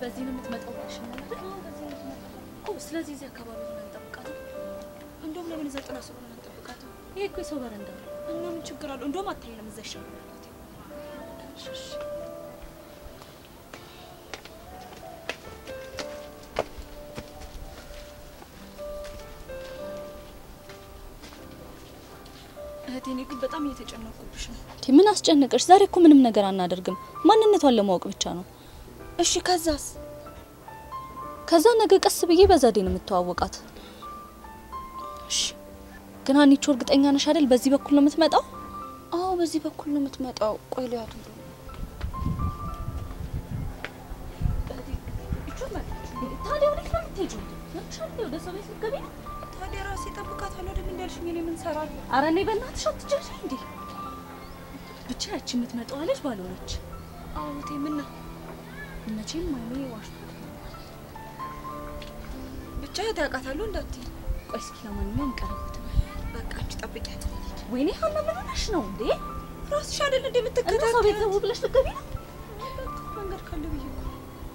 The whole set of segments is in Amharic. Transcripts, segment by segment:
በዚህ ነው የምትመጣው ብለሽኛል አይደል? በዚህ ነው የምትመጣው። ስለዚህ እዚህ አካባቢ ሆነ እንጠብቃት። እንደውም ለምን እዛ ጥላ ስለሆነ እንጠብቃት? ይሄ እኮ የሰው በረንዳ ነው። እና ምን ችግር አለው? እንደውም አታይለም እዛ ይሻላል። እሺ እህቴ፣ እኔ ግን በጣም እየተጨነቁብሽ ነው። ምን አስጨነቀሽ? ዛሬ እኮ ምንም ነገር አናደርግም። ማንነቷን ለማወቅ ብቻ ነው። እሺ ከዛስ? ከዛ ነገ ቀስ ብዬ በዛዴ ነው የምተዋወቃት። እሺ ግን ሀኒቾ እርግጠኛ ነሽ አይደል? በዚህ በኩል ነው የምትመጣው? አዎ በዚህ በኩል ነው የምትመጣው። ቆይ ልያት እንደው ታዲያ ወዴት ነው የምትሄጂው? ወደ ሰው ቤት ልትገቢ ነው? ታዲያ ራሴ እጠብቃታለሁ አይደል እንዳልሽኝ እኔ ምን እሰራለሁ? ኧረ እኔ በእናትሽ አትጨርሺ እንዴ! ብቻ ያቺ የምትመጣዋ ልጅ ባልሆነች። አዎ እህቴ፣ ምን ነው መቼም ማይኔ ዋሽቶ ብቻ እህቴ አውቃታለሁ እንዳትዪ። ቆይ እስኪ ለማንኛውም ቀረቡት። በቃ አንቺ ጠብቂያት። ወይኔ ሀና ምን ሆነሽ ነው እንዴ? ራስሽ አይደል እንደ እና የምትከታተል ሰው ቤት ዘው ብለሽ ልትገቢ ነው? መንገድ ካለ ብዬ እኮ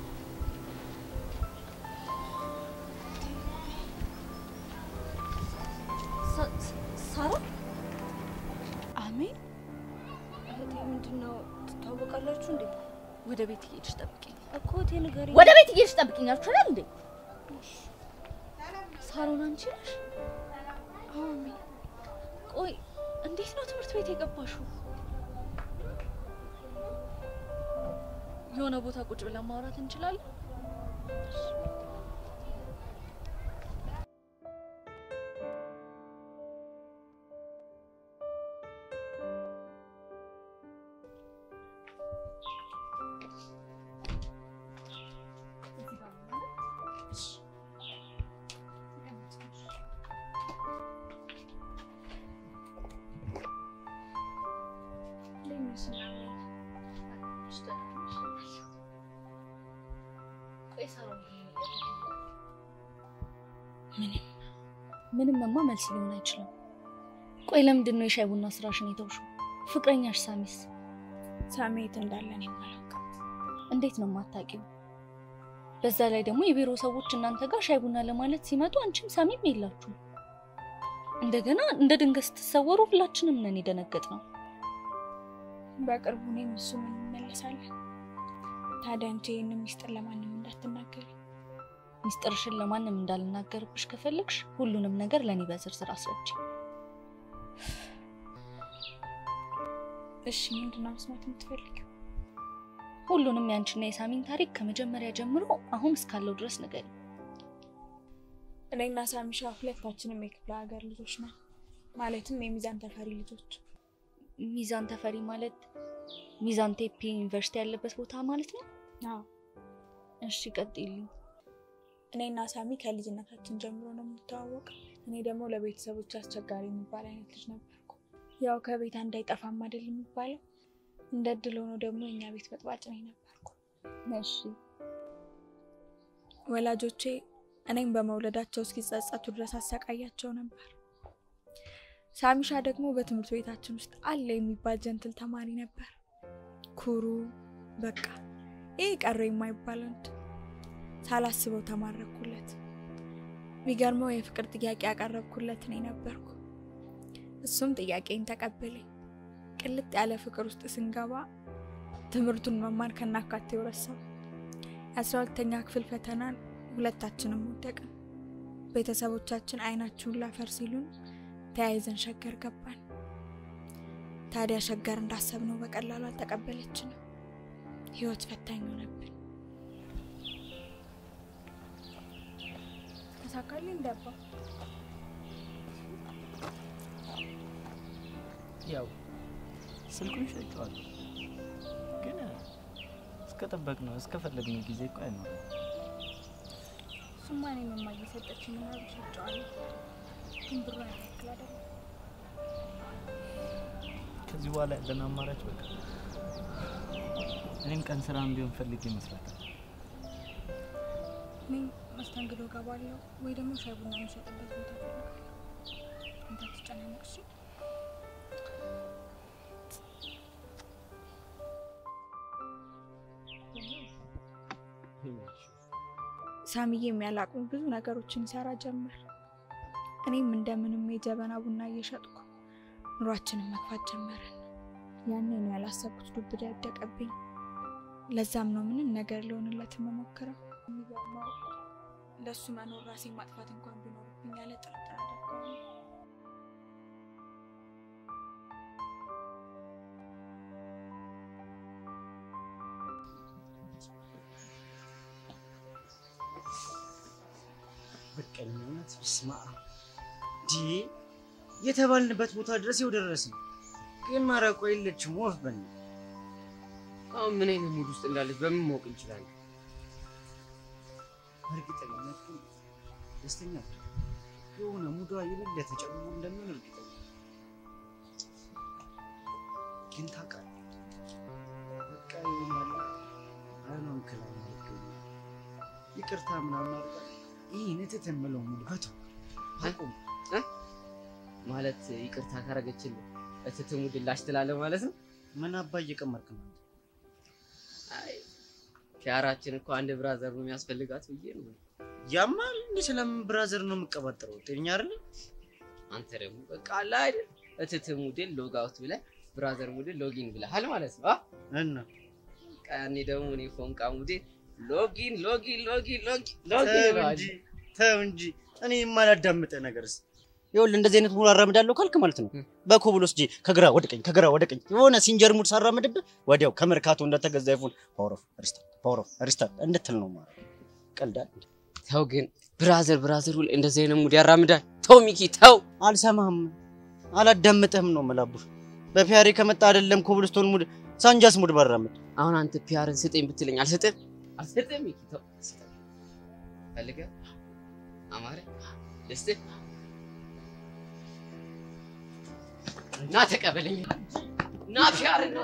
ሳ- ሳራ አሜን። እህቴ ምንድን ነው ትታወቃላችሁ እንዴ? ወደ ቤት እየሄድሽ ጠብቂኝ። እኮ እህቴ ንገሪኝ። ወደ ቤት እየሄድሽ ጠብቂኝ አልኩሽ እንዴ? ሳሮን አንቺ ነሽ? አዎ አሜን። ቆይ እንዴት ነው ትምህርት ቤት የገባሽው? የሆነ ቦታ ቁጭ ብለን ማውራት እንችላለን? ምንምማ መልስ ሊሆን አይችልም። ቆይ ለምንድን ነው የሻይ ቡና ስራሽን የተውሽው? ፍቅረኛሽ ሳሚስ ሳሚ የት እንዳለ እኔም አላውቅም። እንዴት ነው የማታውቂው? በዛ ላይ ደግሞ የቢሮ ሰዎች እናንተ ጋር ሻይ ቡና ለማለት ሲመጡ አንቺም ሳሚም የላችሁ። እንደገና እንደ ድንገት ስትሰወሩ ሁላችንም ነን የደነገጥ ነው። በቅርቡ እኔም እሱም እንመለሳለን። ታዲያ አንቺ ይህንን ሚስጥር ለማንም እንዳትናገሪ። ሚስጥርሽን ለማንም እንዳልናገርብሽ ከፈለግሽ ሁሉንም ነገር ለእኔ በዝርዝር አስረጅ። እሺ ምንድን ነው መስማት የምትፈልጊው? ሁሉንም ያንቺና የሳሚን ታሪክ ከመጀመሪያ ጀምሮ አሁን እስካለው ድረስ ንገሪ። እኔና ሳሚሻ ሁለታችንም የክፍለ ሀገር ልጆች ነን። ማለትም የሚዛን ተፈሪ ልጆች። ሚዛን ተፈሪ ማለት ሚዛን ቴፒ ዩኒቨርሲቲ ያለበት ቦታ ማለት ነው? አዎ እሺ ቀጥይልኝ። እኔና ሳሚ ከልጅነታችን ጀምሮ ነው የምንተዋወቀው። እኔ ደግሞ ለቤተሰቦች አስቸጋሪ የሚባል አይነት ልጅ ነበርኩ። ያው ከቤት አንድ አይጠፋም አይደል የሚባለው። እንደ እድል ሆኖ ደግሞ የኛ ቤት በጥባጭ ነኝ ነበርኩ። እሺ ወላጆቼ እኔም በመውለዳቸው እስኪጸጸቱ ድረስ አሰቃያቸው ነበር። ሳሚሻ ደግሞ በትምህርት ቤታችን ውስጥ አለ የሚባል ጀንትል ተማሪ ነበር። ኩሩ፣ በቃ ይህ ቀረ የማይባል ወንድ። ሳላስበው ተማረኩለት። ቢገርመው የፍቅር ጥያቄ ያቀረብኩለት እኔ ነበርኩ። እሱም ጥያቄን ተቀበለኝ። ቅልጥ ያለ ፍቅር ውስጥ ስንገባ ትምህርቱን መማር ከናካቴው ረሳው። የአስራ ሁለተኛ ክፍል ፈተናን ሁለታችንም ወደቅን። ቤተሰቦቻችን አይናችሁን ላፈር ሲሉን ተያይዘን ሸገር ገባን። ታዲያ ሸገር እንዳሰብነው በቀላሉ አልተቀበለችንም። ህይወት ፈታኝ ሆነብን። ተሳካልኝ እንደባ ያው ስልኩን ሸጬዋለሁ፣ ግን እስከጠበቅነው እስከፈለግነው ጊዜ እኮ አይኖርም። እሱማ እኔም እማ እየሰጠችኝ ምናምን ሸጬዋለሁ፣ ግን ብሩ ያክል አይደለም። ከዚህ በኋላ ያለን አማራጭ በቃ እኔም ቀን ስራም ቢሆን ፈልጌ መስራት ነው። እኔ መስተንግዶ ገባለሁ ወይ ደግሞ ሻይ ቡና የሚሸጥበት ቦታ ፈልጋለሁ። አንተ አትጨናነቅ እሺ? ይኸው ሳሚዬ የሚያላቅሙ ብዙ ነገሮችን ይሰራ ጀመር። እኔም እንደምንም የጀበና ቡና እየሸጥኩ ኑሯችንን መግፋት ጀመረን። ያኔ ነው ያላሰብኩት ዱብዳ ያደቀብኝ። ለዛም ነው ምንም ነገር ሊሆንለት መሞክረው። የሚገርመው ለእሱ መኖር ራሴን ማጥፋት እንኳን ቢኖርብኝ ያለ ጥርጥር አደርገዋለሁ። በቀኝነት ስማ ዲ የተባልንበት ቦታ ድረስ ይኸው ደረስን። ግን ማረቆ የለችም ወፍ በል አሁን ምን አይነት ሙድ ውስጥ እንዳለች በምን ማወቅ እንችላለን? በእርግጠኝነት ግን ደስተኛ ብትሆን የሆነ ሙዷ የሌለ ተጨምሞ እንደምን እርግጠኛ ግን ታውቃለህ፣ በቃ ይሆናል አይኗን ክላይ ይገኛል ይቅርታ ምናምን አድርጋ ይህ ንትት የምለው ሙድ በቶ አቁም። ማለት ይቅርታ ካረገችልህ እትት ሙድ ላሽ ትላለህ ማለት ነው? ምን አባ እየቀመርክ ነው? አይ ኪያራችን እኮ አንድ ብራዘር ነው የሚያስፈልጋት ብዬ ነው። ያማል እንዴ? ስለምን ብራዘር ነው የምቀባጥረው? ጤነኛ አይደል? አንተ ደግሞ በቃ አለ አይደል እትት ሙድን ሎግ አውት ብለህ ብራዘር ሙድን ሎጊን ብለሃል ማለት ነው። አ እና በቃ ያኔ ደግሞ እኔ ፎንቃ ሙድን ሎጊን ሎጊን ሎጊን ሎጊን ተው ሎጊን እንጂ እለዋለሁ። ተው እንጂ እኔ የማላዳምጥህ ነገርስ ይኸውልህ እንደዚህ አይነት ሙድ አራምዳለሁ ካልክ ማለት ነው በኮብል ወስጄ ከግራ ወደ ቀኝ ከግራ ወደ ቀኝ የሆነ ሲንጀር ሙድ ሳራምድብህ ወዲያው ከመርካቶ እንደተገዛ ይፉን ፓወር ኦፍ ሪስታርት ፓወር ኦፍ ሪስታርት እንድትል ነው ማለት ነው። ቀልዳል ተው ግን ብራዘር ብራዘር ሁሌ እንደዚህ አይነት ሙድ ያራምዳል። ተው ሚኪ ተው። አልሰማህም፣ አላዳምጥህም ነው የምላቡሽ። በፒያሬ ከመጣ አይደለም ኮብልስቶን ሙድ ሳንጃስ ሙድ ባራምድ አሁን አንተ ፒያርን ስጠኝ ብትለኝ አልሰጥም አልሰጥም። ሚኪ ተው ስጠኝ። ፈልገህ አማረ ልስጥህ ና ተቀበለኝ። ና ፒያር እና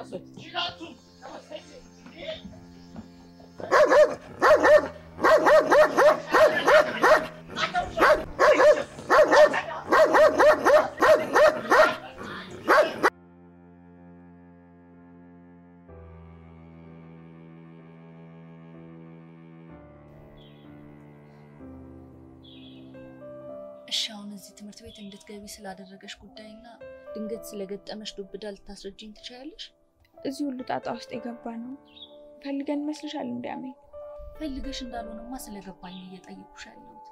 እሺ አሁን እዚህ ትምህርት ቤት እንድትገቢ ስላደረገሽ ጉዳይና ድንገት ስለገጠመሽ ዱብዳ ልታስረጅኝ ትችያለሽ? እዚህ ሁሉ ጣጣ ውስጥ የገባ ነው ፈልገን ይመስልሻል? እንዲያመኝ ፈልገሽ እንዳልሆነማ ስለገባኝ ነው እየጠየኩሽ ያለሁት።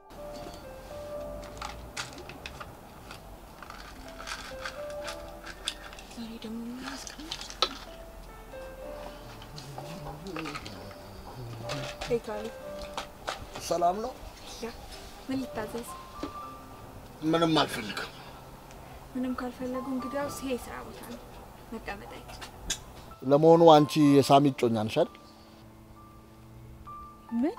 ዛሬ ደግሞ ምን አስቀምጥ ሄካሉ ሰላም ነው? ምን ልታዘዝ? ምንም አልፈልግም። ምንም ካልፈለጉ እንግዲያውስ ይሄ የስራ ቦታ ነው፣ መቀመጥ አይችል። ለመሆኑ አንቺ የሳሚ እጮኛ ነሽ አይደል? ምን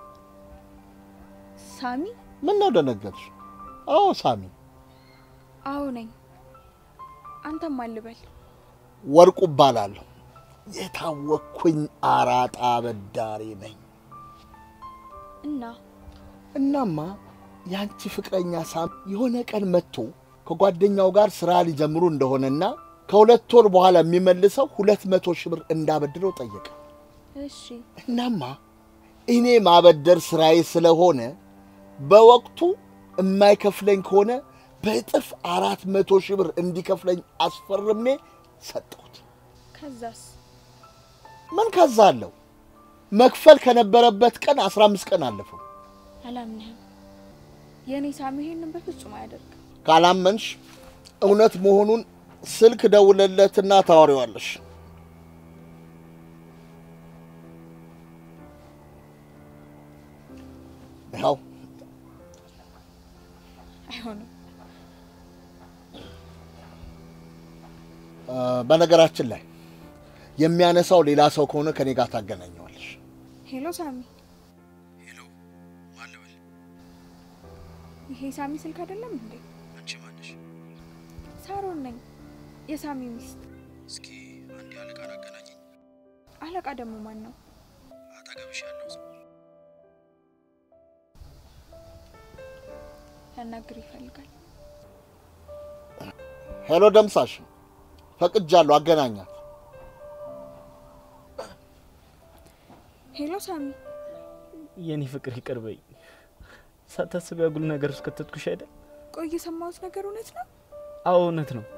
ሳሚ? ምን ነው ደነገጥሽ? አዎ ሳሚ። አዎ ነኝ። አንተም አልበል። ወርቁ እባላለሁ። የታወቅኩኝ አራጣ አበዳሪ ነኝ። እና እናማ የአንቺ ፍቅረኛ ሳሚ የሆነ ቀን መጥቶ ከጓደኛው ጋር ስራ ሊጀምሩ እንደሆነና ከሁለት ወር በኋላ የሚመልሰው ሁለት መቶ ሺህ ብር እንዳበድረው ጠየቀ። እሺ እናማ እኔ ማበደር ስራዬ ስለሆነ በወቅቱ የማይከፍለኝ ከሆነ በእጥፍ አራት መቶ ሺህ ብር እንዲከፍለኝ አስፈርሜ ሰጠሁት። ከዛስ? ምን ከዛ አለው? መክፈል ከነበረበት ቀን አስራ አምስት ቀን አለፈው። አላምንህም። የእኔ ሳሚ ይሄንን በፍጹም አያደርግም። ካላመንሽ እውነት መሆኑን ስልክ ደውለለትና ታወሪዋለሽ። ያው አይሆንም። አ፣ በነገራችን ላይ የሚያነሳው ሌላ ሰው ከሆነ ከኔ ጋር ታገናኘዋለሽ። ሄሎ ሳሚ፣ ይሄ ሳሚ ስልክ አይደለም እንዴ? አንቺ ማነሽ? ሳሮን ነኝ፣ የሳሚ ሚስት። እስኪ አንድ አለቃን አገናኘኝ። አለቃ ደግሞ ማን ነው? አጠገብሽ ያለው ሰው ሊያናግር ይፈልጋል። ሄሎ ደምሳሽ፣ ፈቅጃለሁ፣ አገናኛት። ሄሎ ሳሚ፣ የኔ ፍቅር ይቅር በይኝ። ሳታስብ ያጉል ነገር ውስጥ ከተትኩሽ አይደል? ቆይ የሰማሁት ነገር እውነት ነው? አዎ እውነት ነው።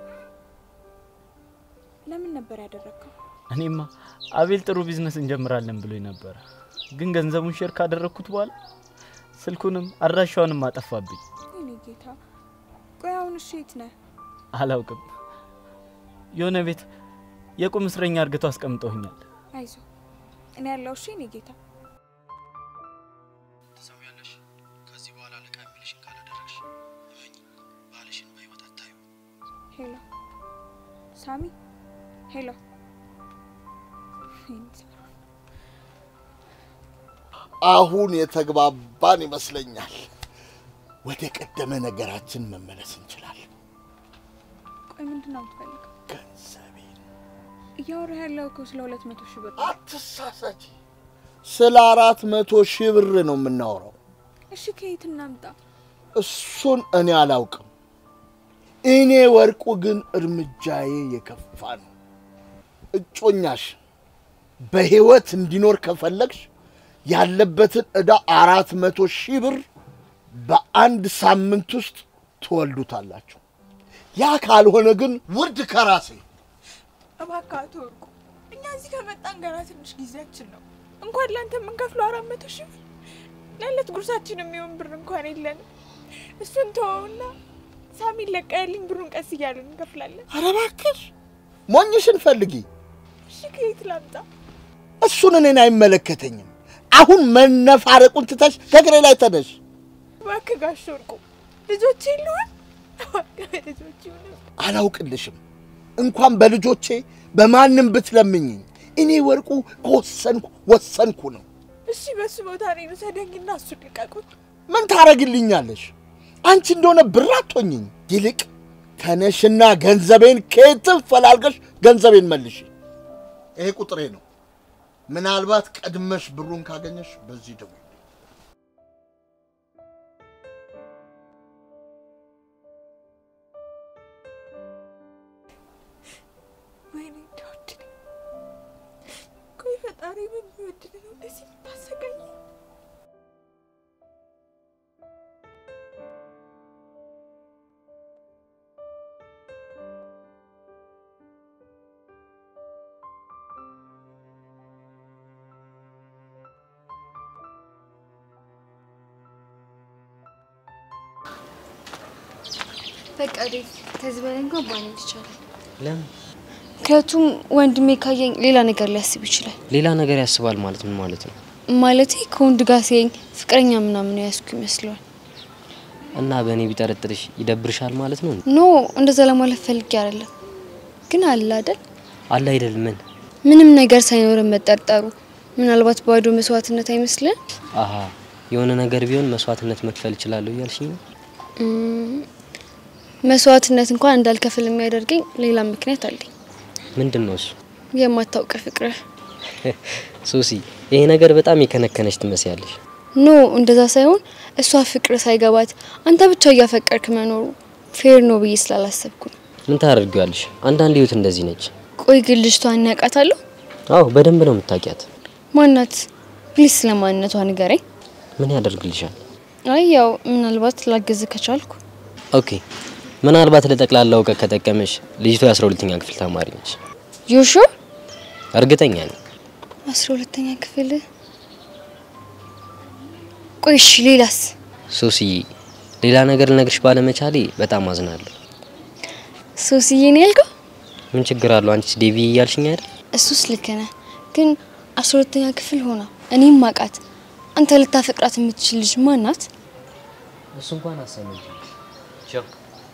ለምን ነበር ያደረግከው? እኔማ አቤል ጥሩ ቢዝነስ እንጀምራለን ብሎኝ ነበረ፣ ግን ገንዘቡን ሼር ካደረግኩት በኋላ ስልኩንም አድራሻውንም አጠፋብኝ። እኔ ጌታ። ቆይ አሁን እሺ የት ነህ? አላውቅም። የሆነ ቤት የቁም እስረኛ አርግተው አስቀምጠውኛል። አይዞ እኔ ያለው እሺ እኔ ጌታ። ትሰሚያለሽ? ከዚህ በኋላ አለቃ የሚልሽን ካላደረግሽ እመኚ፣ ባልሽን በህይወት አታዩ። ሄሎ ሳሚ፣ ሄሎ አሁን የተግባባን ይመስለኛል። ወደ ቀደመ ነገራችን መመለስ እንችላለን። ቆይ ምንድን ነው የምትፈልገው? ገንዘቤን እያወራህ ያለው እኮ ስለ ሁለት መቶ ሺህ ብር ነው። አትሳሳች። ስለ አራት መቶ ሺህ ብር ነው የምናወራው። እሺ ከየት እናምጣ? እሱን እኔ አላውቅም። እኔ ወርቁ ግን እርምጃዬ የከፋ ነው። እጮኛሽ በህይወት እንዲኖር ከፈለግሽ ያለበትን ዕዳ አራት መቶ ሺህ ብር በአንድ ሳምንት ውስጥ ትወልዱታላችሁ። ያ ካልሆነ ግን ውርድ ከራሴ እባክህ አቶ ወርቁ፣ እኛ እዚህ ከመጣን ገና ትንሽ ጊዜያችን ነው። እንኳን ለአንተ የምንከፍለው አራት መቶ ሺህ ብር ለዕለት ጉርሳችን የሚሆን ብር እንኳን የለንም። እሱን ተወውና ሳሚን ለቀህልኝ ብሩን ቀስ እያለን እንከፍላለን። ኧረ እባክሽ ሞኝሽን ፈልጊ። እሺ ከየት ላምጣ? እሱን እኔን አይመለከተኝም። አሁን መነፋረቁን ትተሽ ከእግሬ ላይ ተነሽ። እባክህ ጋሽ ወርቁ ልጆቼ ልሆን እባክህ ልጆች ይሁን አላውቅልሽም። እንኳን በልጆቼ በማንም ብትለምኝኝ እኔ ወርቁ ከወሰንኩ ወሰንኩ ነው። እሺ በሱ ቦታ እኔን ውሰደኝና እሱን ልቀቁት። ምን ታረግልኛለሽ? አንቺ እንደሆነ ብር አትሆኝኝ። ይልቅ ተነሽና ገንዘቤን ከየትም ፈላልገሽ ገንዘቤን መልሽ። ይሄ ቁጥሬ ነው። ምናልባት ቀድመሽ ብሩን ካገኘሽ በዚህ ደውይ። ወይኔ እንደወድድ ቆይ ፈጣሪ ምን ቢወድድ ነው እንደዚህ የምታሰቃኝ? በቃ ዴቭ፣ ከዚህ በላይ እንኳን ባንሄድ ይቻላል። ለምን ምክንያቱም ወንድሜ ካየኝ ሌላ ነገር ሊያስብ ይችላል። ሌላ ነገር ያስባል ማለት ምን ማለት ነው? ማለቴ ከወንድ ጋር ሲያየኝ ፍቅረኛ ምናምን ያስኩ ይመስለዋል። እና በእኔ ቢጠረጥርሽ ይደብርሻል ማለት ነው? ኖ እንደዛ ለማለት ፈልጌ አይደለም፣ ግን አለ አይደል አለ አይደል? ምን ምንም ነገር ሳይኖረን መጠርጠሩ ምናልባት ባዶ መስዋዕትነት አይመስልም? አሀ የሆነ ነገር ቢሆን መስዋዕትነት መክፈል እችላለሁ እያልሽኝ ነው? መስዋዕትነት እንኳን እንዳልከፍል የሚያደርገኝ ሌላ ምክንያት አለኝ። ምንድን ነው እሱ? የማታውቅ ፍቅርህ። ሶሲ ይሄ ነገር በጣም የከነከነች ትመስያለሽ። ኖ እንደዛ ሳይሆን እሷ ፍቅር ሳይገባት አንተ ብቻ እያፈቀርክ መኖሩ ፌር ነው ብዬ ስላላሰብኩ ነው። ምን ታደርጊዋለሽ? አንዳንድ ህይወት እንደዚህ ነች። ቆይ ግን ልጅቷን ያውቃታለሁ? አዎ በደንብ ነው የምታውቂያት። ማናት? ፕሊስ ስለማንነቷ ንገረኝ። ምን ያደርግልሻል? አይ ያው ምናልባት ላገዝ ከቻልኩ። ኦኬ ምናልባት ለጠቅላላ እውቀት ከጠቀመሽ ልጅቷ የአስራ ሁለተኛ ክፍል ተማሪ ነች። ዩሹ እርግጠኛ ነኝ። አስራ ሁለተኛ ክፍል። ቆይ እሺ፣ ሌላስ? ሶሲዬ ሌላ ነገር ልነግርሽ ባለመቻሌ በጣም አዝናለሁ። ሶስዬ ነው ያልከው? ምን ችግር አለው? አንቺስ ዴቪ እያልሽኝ አይደል? እሱስ ልክ ነህ፣ ግን አስራ ሁለተኛ ክፍል ሆና እኔም ማቃት አንተ ልታፈቅራት የምትችል ልጅ ማናት? እሱ እንኳን አሰመኝ። ቻው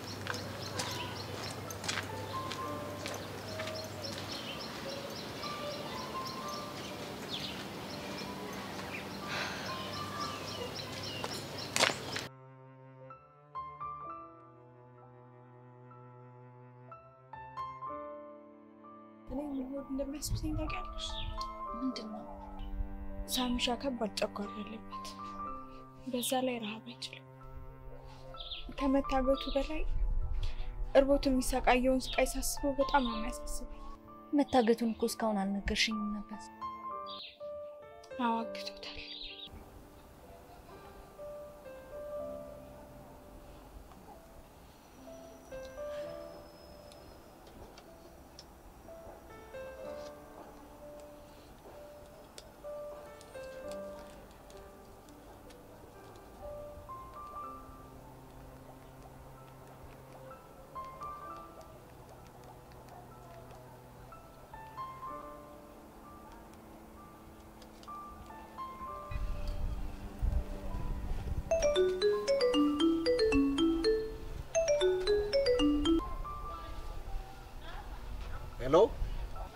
እኔ ምን ሆድ እንደሚያስብሰኝ ታውቂያለሽ? ምንድን ነው? ሳሚሻ ከባድ ጨጓራ አለበት። በዛ ላይ ረሃብ አይችልም። ከመታገቱ በላይ እርቦት የሚሰቃየውን ስቃይ ሳስበው በጣም ነው የሚያሳስበኝ። መታገቱን እኮ እስካሁን አልነገርሽኝም ነበር። አዋግቶታል።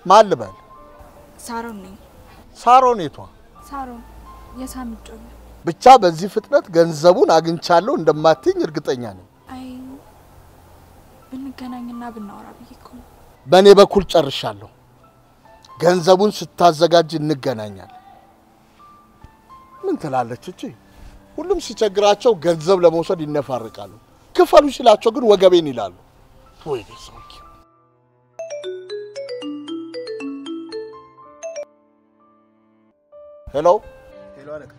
ማን ልበል? ሳሮን ነኝ። ሳሮን የቷ? ሳሮን የሳሚ እጮኛ። ብቻ በዚህ ፍጥነት ገንዘቡን አግኝቻለሁ እንደማትኝ እርግጠኛ ነኝ። አይ ብንገናኝና ብናወራ ብዬ እኮ ነው። በእኔ በኩል ጨርሻለሁ። ገንዘቡን ስታዘጋጅ እንገናኛለን። ምን ትላለች እቺ? ሁሉም ሲቸግራቸው ገንዘብ ለመውሰድ ይነፋርቃሉ። ክፈሉ ሲላቸው ግን ወገቤን ይላሉ። ወይ ሰውዬ! ሄሎ፣ ሄሎ አለቃ፣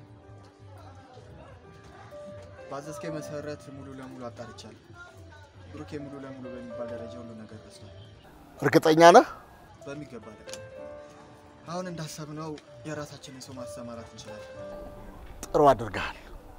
ባዘዝከኝ መሰረት ሙሉ ለሙሉ አጣርቻለሁ። ብሩኬ ሙሉ ለሙሉ በሚባል ደረጃ ሁሉ ነገር ረስቷል። እርግጠኛ ነህ? በሚገባ አለቃ። አሁን እንዳሰብነው የራሳችንን ሰው ማሰማራት እንችላለን። ጥሩ አድርገሃል።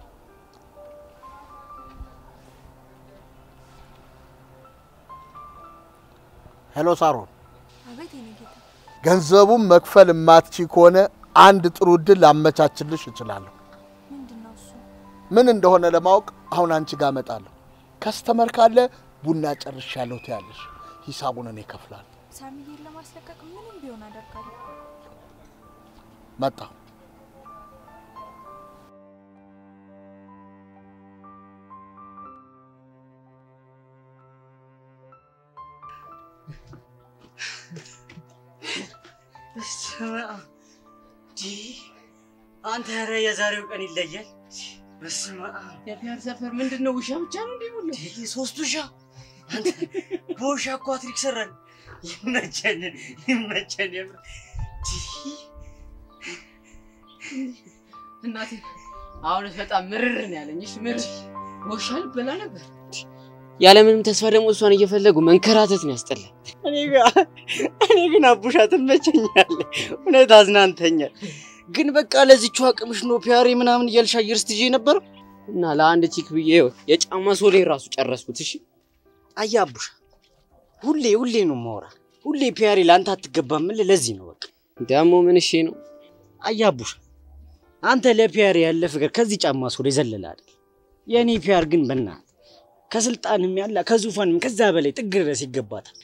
ሄሎ ሳሮን፣ አቤት የኔ ጌታ። ገንዘቡን መክፈል የማትቺ ከሆነ አንድ ጥሩ እድል ላመቻችልሽ እችላለሁ። ምንድን ነው እሱ? ምን እንደሆነ ለማወቅ አሁን አንቺ ጋር እመጣለሁ። ከስተመር ካለ ቡና ጨርሻለሁ ትያለሽ፣ ሂሳቡን እኔ እከፍላለሁ። ሳሚዬን ለማስለቀቅ ምንም ቢሆን አደርጋለሁ። መጣሁ። በስመ አብ ዲ አንተ ኧረ የዛሬው ቀን ይለያል። በስመ አብ የፒያር ሰፈር ምንድን ነው? ውሻ ብቻ ነው እንዲህ ሁሉ ዲ ሶስት ውሻ አንተ በውሻ እኮ አትሪክ ሰራን። ይመቸን ይመቸን የምር ዲ እናቴ አሁንስ በጣም ምርር ነው ያለኝ። እሺ ምርር ውሻ ልበላ ነበር። ያለምንም ተስፋ ደግሞ እሷን እየፈለጉ መንከራተት ነው ያስጠላል። እኔ ጋ እኔ ግን አቡሻ ትመቸኛለህ። እውነት አዝናንተኛል። ግን በቃ ለዚቹ አቅምሽ ነው ፒያሬ ምናምን እያልሽ አየር ስትይዤ ነበር። እና ለአንድ ቺክ ብዬ ይኸው የጫማ ሶሌ ራሱ ጨረስኩት። እሺ አየህ አቡሻ፣ ሁሌ ሁሌ ነው ማውራ። ሁሌ ፒያሬ ለአንተ አትገባም። ምን ለዚህ ነው በቃ ደግሞ ምን እሺ ነው አየህ አቡሻ፣ አንተ ለፒያሬ ያለ ፍቅር ከዚህ ጫማ ሶሌ ዘለለ አይደል? የእኔ ፒያር ግን በእናትህ ከስልጣንም ያለ ከዙፋንም ከዛ በላይ ጥግ ድረስ ይገባታል።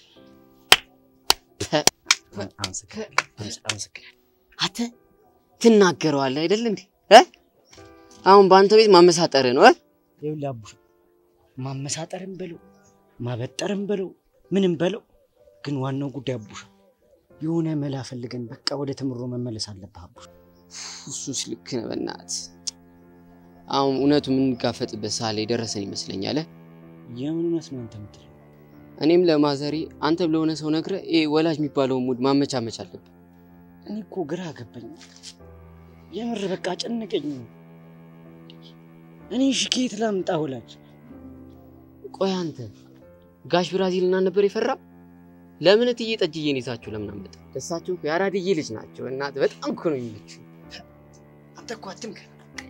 አመሰግናለሁ። አንተ ትናገረዋለህ አይደል እንዴ? እ? አሁን በአንተ ቤት ማመሳጠር ነው እ? ይኸውልህ አቡሽ ማመሳጠርም በለው ማበጠርም በለው ምንም በለው፣ ግን ዋናው ጉዳይ አቡሽ የሆነ መላ ፈልገን በቃ ወደ ትምሮ መመለስ አለብህ አቡሽ። እሱስ ልክ ነህ። በእናትህ አሁን እውነቱ የምንጋፈጥበት ሰዓት ላይ ደረሰን ይመስለኛል። እ? የምን እውነት ነው አንተ የምትለው? እኔም ለማዘሪ አንተ ለሆነ ሰው ነግረህ ይሄ ወላጅ የሚባለውን ሙድ ማመቻመች አለብን። እኔ እኮ ግራ ገባኝ። የምር በቃ ጨነቀኝ። እኔ እሺ ከየት ላምጣ ወላጅ? ቆይ አንተ ጋሽ ብራዚልና ነበር የፈራ? ለምን እትዬ ጠጅዬን ይዛችሁ ለምን አመጣ? እሳቸው እኮ የአራድዬ ልጅ ናቸው። እናት በጣም እኮ ነው የሚመች። አንተ እኮ አትምከር።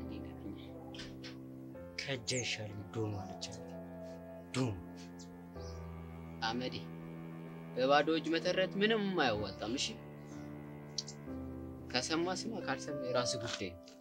ከእጅ አይሻልም ዶም አለች። ዶም አመዴ በባዶ እጅ መተረት ምንም አያዋጣም። እሺ ከሰማ ስማ፣ ካልሰማ የራስ ጉዳይ ነው።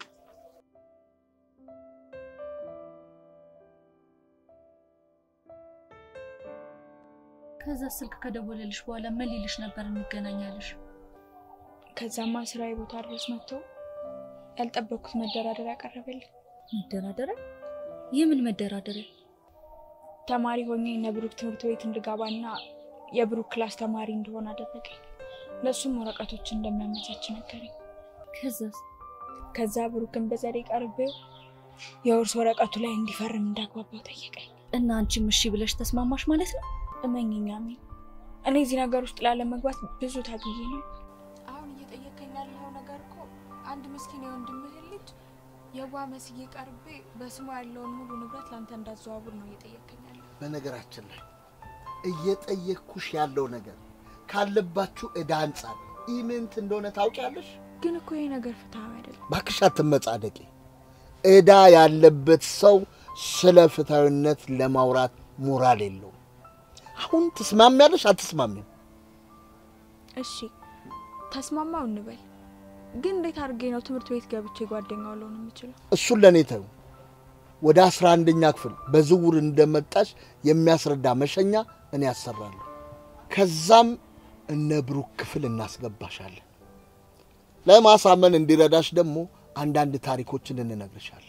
ከዛ ስልክ ከደወለልሽ በኋላ ምን ሊልሽ ነበር እንገናኛለሽ? ከዛማ ስራዬ ቦታ ድረስ መጥቶ ያልጠበቅኩት መደራደር ያቀረበልኝ መደራደሪያ? የምን መደራደሪያ? ተማሪ ሆኜ እነ ብሩክ ትምህርት ቤት እንድገባና የብሩክ ክላስ ተማሪ እንደሆነ አደረገኝ። ለእሱም ወረቀቶችን እንደሚያመቻች ነገረኝ። ከዛስ? ከዛ ብሩክን በዘዴ ቀርቤው የውርስ ወረቀቱ ላይ እንዲፈርም እንዳግባባው ጠየቀኝ። እና አንቺም እሺ ብለሽ ተስማማሽ ማለት ነው? እመኝኛ ሚን እኔ እዚህ ነገር ውስጥ ላለመግባት ብዙ ታግዬ ነው። አሁን እየጠየቀኝ ያለው ነገር እኮ አንድ ምስኪን የወንድምህን ልጅ የዋ መስዬ ቀርቤ በስሙ ያለውን ሙሉ ንብረት ለአንተ እንዳዘዋውር ነው እየጠየቀኝ ያለው። በነገራችን ላይ እየጠየቅኩሽ ያለው ነገር ካለባችሁ ዕዳ አንጻር ኢምንት እንደሆነ ታውቂያለሽ። ግን እኮ ይሄ ነገር ፍትሐዊ አይደለም። ባክሽ አትመጻደቂ። ዕዳ ያለበት ሰው ስለ ፍትሐዊነት ለማውራት ሞራል የለውም። አሁን ትስማሚያለሽ አትስማሚም? እሺ ተስማማው እንበል። ግን እንዴት አድርጌ ነው ትምህርት ቤት ገብቼ ጓደኛው ልሆን የምችለው? እሱን ለእኔ ተዩ። ወደ አስራ አንደኛ ክፍል በዝውውር እንደመጣሽ የሚያስረዳ መሸኛ እኔ ያሰራለሁ። ከዛም እነ ብሩክ ክፍል እናስገባሻለን። ለማሳመን እንዲረዳሽ ደግሞ አንዳንድ ታሪኮችን እንነግርሻለን።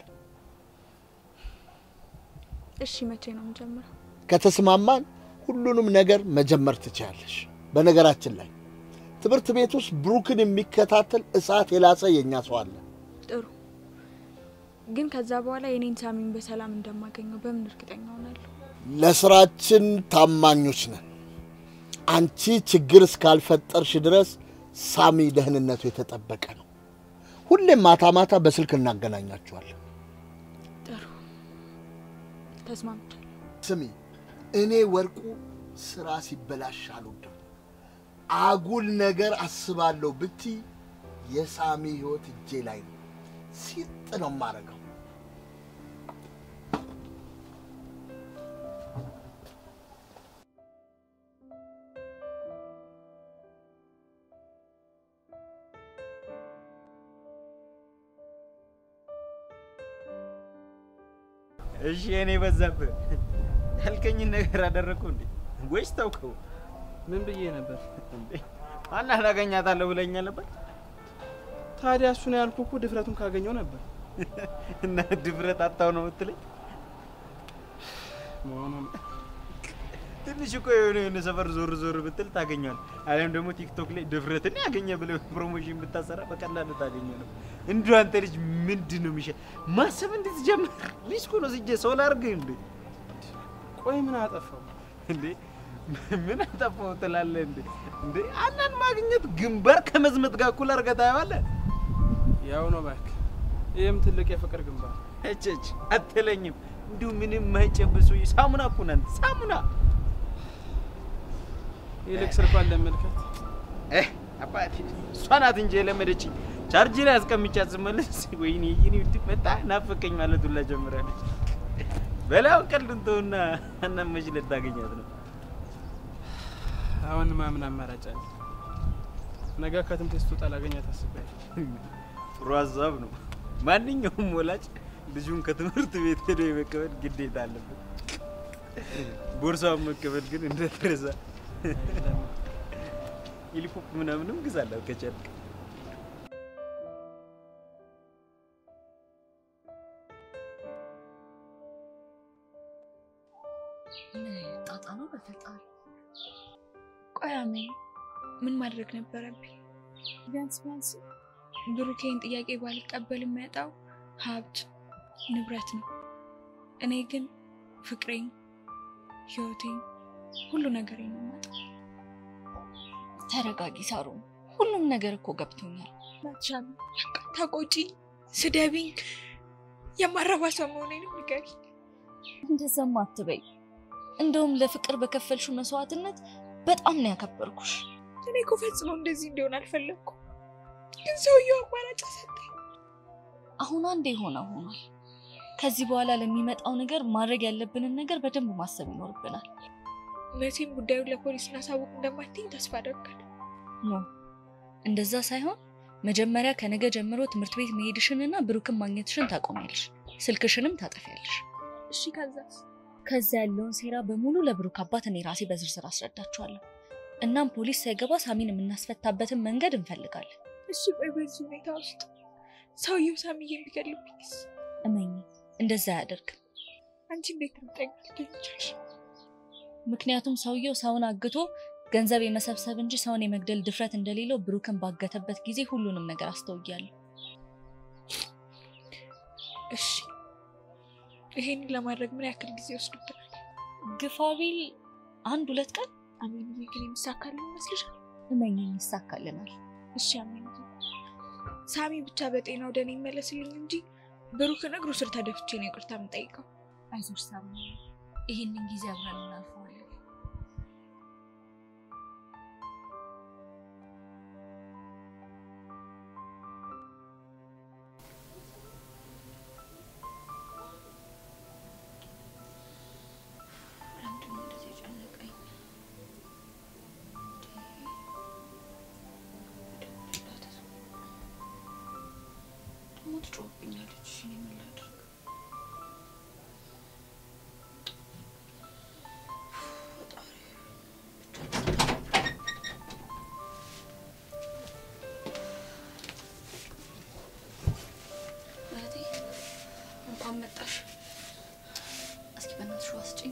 እሺ መቼ ነው የምጀምረው? ከተስማማን ሁሉንም ነገር መጀመር ትችያለሽ። በነገራችን ላይ ትምህርት ቤት ውስጥ ብሩክን የሚከታተል እሳት የላሰ የእኛ ሰው አለ። ጥሩ። ግን ከዛ በኋላ የኔን ሳሚን በሰላም እንደማገኘው በምን እርግጠኛ ሆናለሁ? ለስራችን ታማኞች ነን። አንቺ ችግር እስካልፈጠርሽ ድረስ ሳሚ ደህንነቱ የተጠበቀ ነው። ሁሌም ማታ ማታ በስልክ እናገናኛችኋለን። ጥሩ ተስማምቻለሁ። ስሚ፣ እኔ ወርቁ ስራ ሲበላሽ አልወድም። አጉል ነገር አስባለሁ ብቲ የሳሚ ህይወት እጄ ላይ ነው። ሲጥ ነው የማደርገው። እሺ እኔ በዛብህ ያልከኝን ነገር አደረግኩ እንዴ ወይስ ተውከው? ምን ብዬ ነበር? እንዴ አና ታገኛታለሁ ብለኛ ነበር። ታዲያ እሱ ነው ያልኩህ እኮ ድፍረቱን ካገኘው ነበር እና ድፍረት አጣው ነው የምትለኝ? መሆኑን ትንሽ እኮ የሆነ የሆነ ሰፈር ዞር ዞር ብትል ታገኘዋል። አሊያም ደግሞ ቲክቶክ ላይ ድፍረትን ያገኘ ብለህ ፕሮሞሽን ብታሰራ በቀላሉ ታገኘ ነው። እንዲሁ አንተ ልጅ ምንድን ነው የሚሻ ማሰብ እንድትጀምር ልጅ እኮ ነው ስጄ ሰው ላድርግህ እንዴ? ቆይ ምን አጠፋው እንዴ ምን አጠፋው ትላለህ እንዴ? እንዴ አናን ማግኘት ግንባር ከመዝመት ጋር እኩል አድርገህ ታየዋለህ። ያው ነው እባክህ። ይህም ትልቅ የፍቅር ግንባር እችች አትለኝም። እንዲሁ ምንም የማይጨብሱ ሳሙና እኮ ነን ሳሙና ይልቅ ስልኳን ለመልከት እህ አባቴ እሷ ናት እንጂ የለመደችኝ። ቻርጅ ላይ አስቀምጫት ስመለስ ወይኔ ይኔ ውድ መጣ ናፈቀኝ ማለት ሁላ ጀምራለች። በላው ቀልዱን ተውና እናም መች ልታገኛት ነው? አሁን ማምን አማራጭ አለ? ነገ ከትምህርት ቤት ስትወጣ ላገኛት አስቤያለሁ። ጥሩ ሀሳብ ነው። ማንኛውም ወላጅ ልጁን ከትምህርት ቤት ሄዶ የመቀበል ግዴታ አለበት። ቦርሳውን መቀበል ግን እንደተረሳ ሂሊፖፕ ምናምንም ግዛላት ከቻልክ። ምን አይነት ጣጣ ነው በፈጣሪ። ቆይ አሜን፣ ምን ማድረግ ነበረብኝ? ቢያንስ ቢያንስ ብሩኬን ጥያቄ ባልቀበል የሚያጣው ሀብት ንብረት ነው። እኔ ግን ፍቅሬን፣ ህይወቴን፣ ሁሉ ነገር ነው የማጣው። ተረጋጊ ሳሩ፣ ሁሉም ነገር እኮ ገብቶኛል። ናትሻም ተቆጪ፣ ስደቢኝ፣ የማረባ ሰው መሆኔንም ንገሪኝ። እንደዛም አትበይ። እንደውም ለፍቅር በከፈልሽው መስዋዕትነት በጣም ነው ያከበርኩሽ። እኔ እኮ ፈጽሞ እንደዚህ እንዲሆን አልፈለግኩም፣ ግን ሰውየው አማራጭ ሰጠኝ። አሁን አንዴ የሆነ ሆኗል። ከዚህ በኋላ ለሚመጣው ነገር ማድረግ ያለብንን ነገር በደንብ ማሰብ ይኖርብናል። መቼም ጉዳዩን ለፖሊስ እናሳውቅ እንደማትኝ ተስፋ አደርጋለሁ። ኖ እንደዛ ሳይሆን መጀመሪያ ከነገ ጀምሮ ትምህርት ቤት መሄድሽንና ብሩክን ማግኘትሽን ታቆሚያለሽ፣ ስልክሽንም ታጠፊያለሽ። እሺ ከዛስ? ከዛ ያለውን ሴራ በሙሉ ለብሩክ አባት እኔ ራሴ በዝርዝር አስረዳችኋለሁ። እናም ፖሊስ ሳይገባ ሳሚን የምናስፈታበትን መንገድ እንፈልጋለን። እሺ ቆይ በዚህ ሁኔታ ውስጥ ሰውየው ሳሚዬን ቢገልብኝስ? እመኝ፣ እንደዛ አያደርግም። አንቺ እንዴት እርግጠኛ ልትሆኚ ቻልሽ? ምክንያቱም ሰውየው ሰውን አግቶ ገንዘብ የመሰብሰብ እንጂ ሰውን የመግደል ድፍረት እንደሌለው ብሩክን ባገተበት ጊዜ ሁሉንም ነገር አስተውያለሁ። እሺ ይሄንን ለማድረግ ምን ያክል ጊዜ ይወስዱብናል? ግፋ ቢል አንድ ሁለት ቀን። አሜንዬ ግን የሚሳካልን ይመስልሻል? እመኝኝ፣ ይሳካልናል። እሺ አሜንዬ፣ ሳሚ ብቻ በጤና ወደ እኔ ይመለስልኝ እንጂ ብሩክን እግሩ ስር ተደፍቼ ነው ይቅርታ የምጠይቀው። አይዞሽ ሳሚ፣ ይህንን ጊዜ አብረን እናልፈዋለን። ትጮህብኛለች። እኔ ምን ላድርግ? እንኳን መጣሽ። እስኪ በእናትሽ ውሃ ስጪኝ።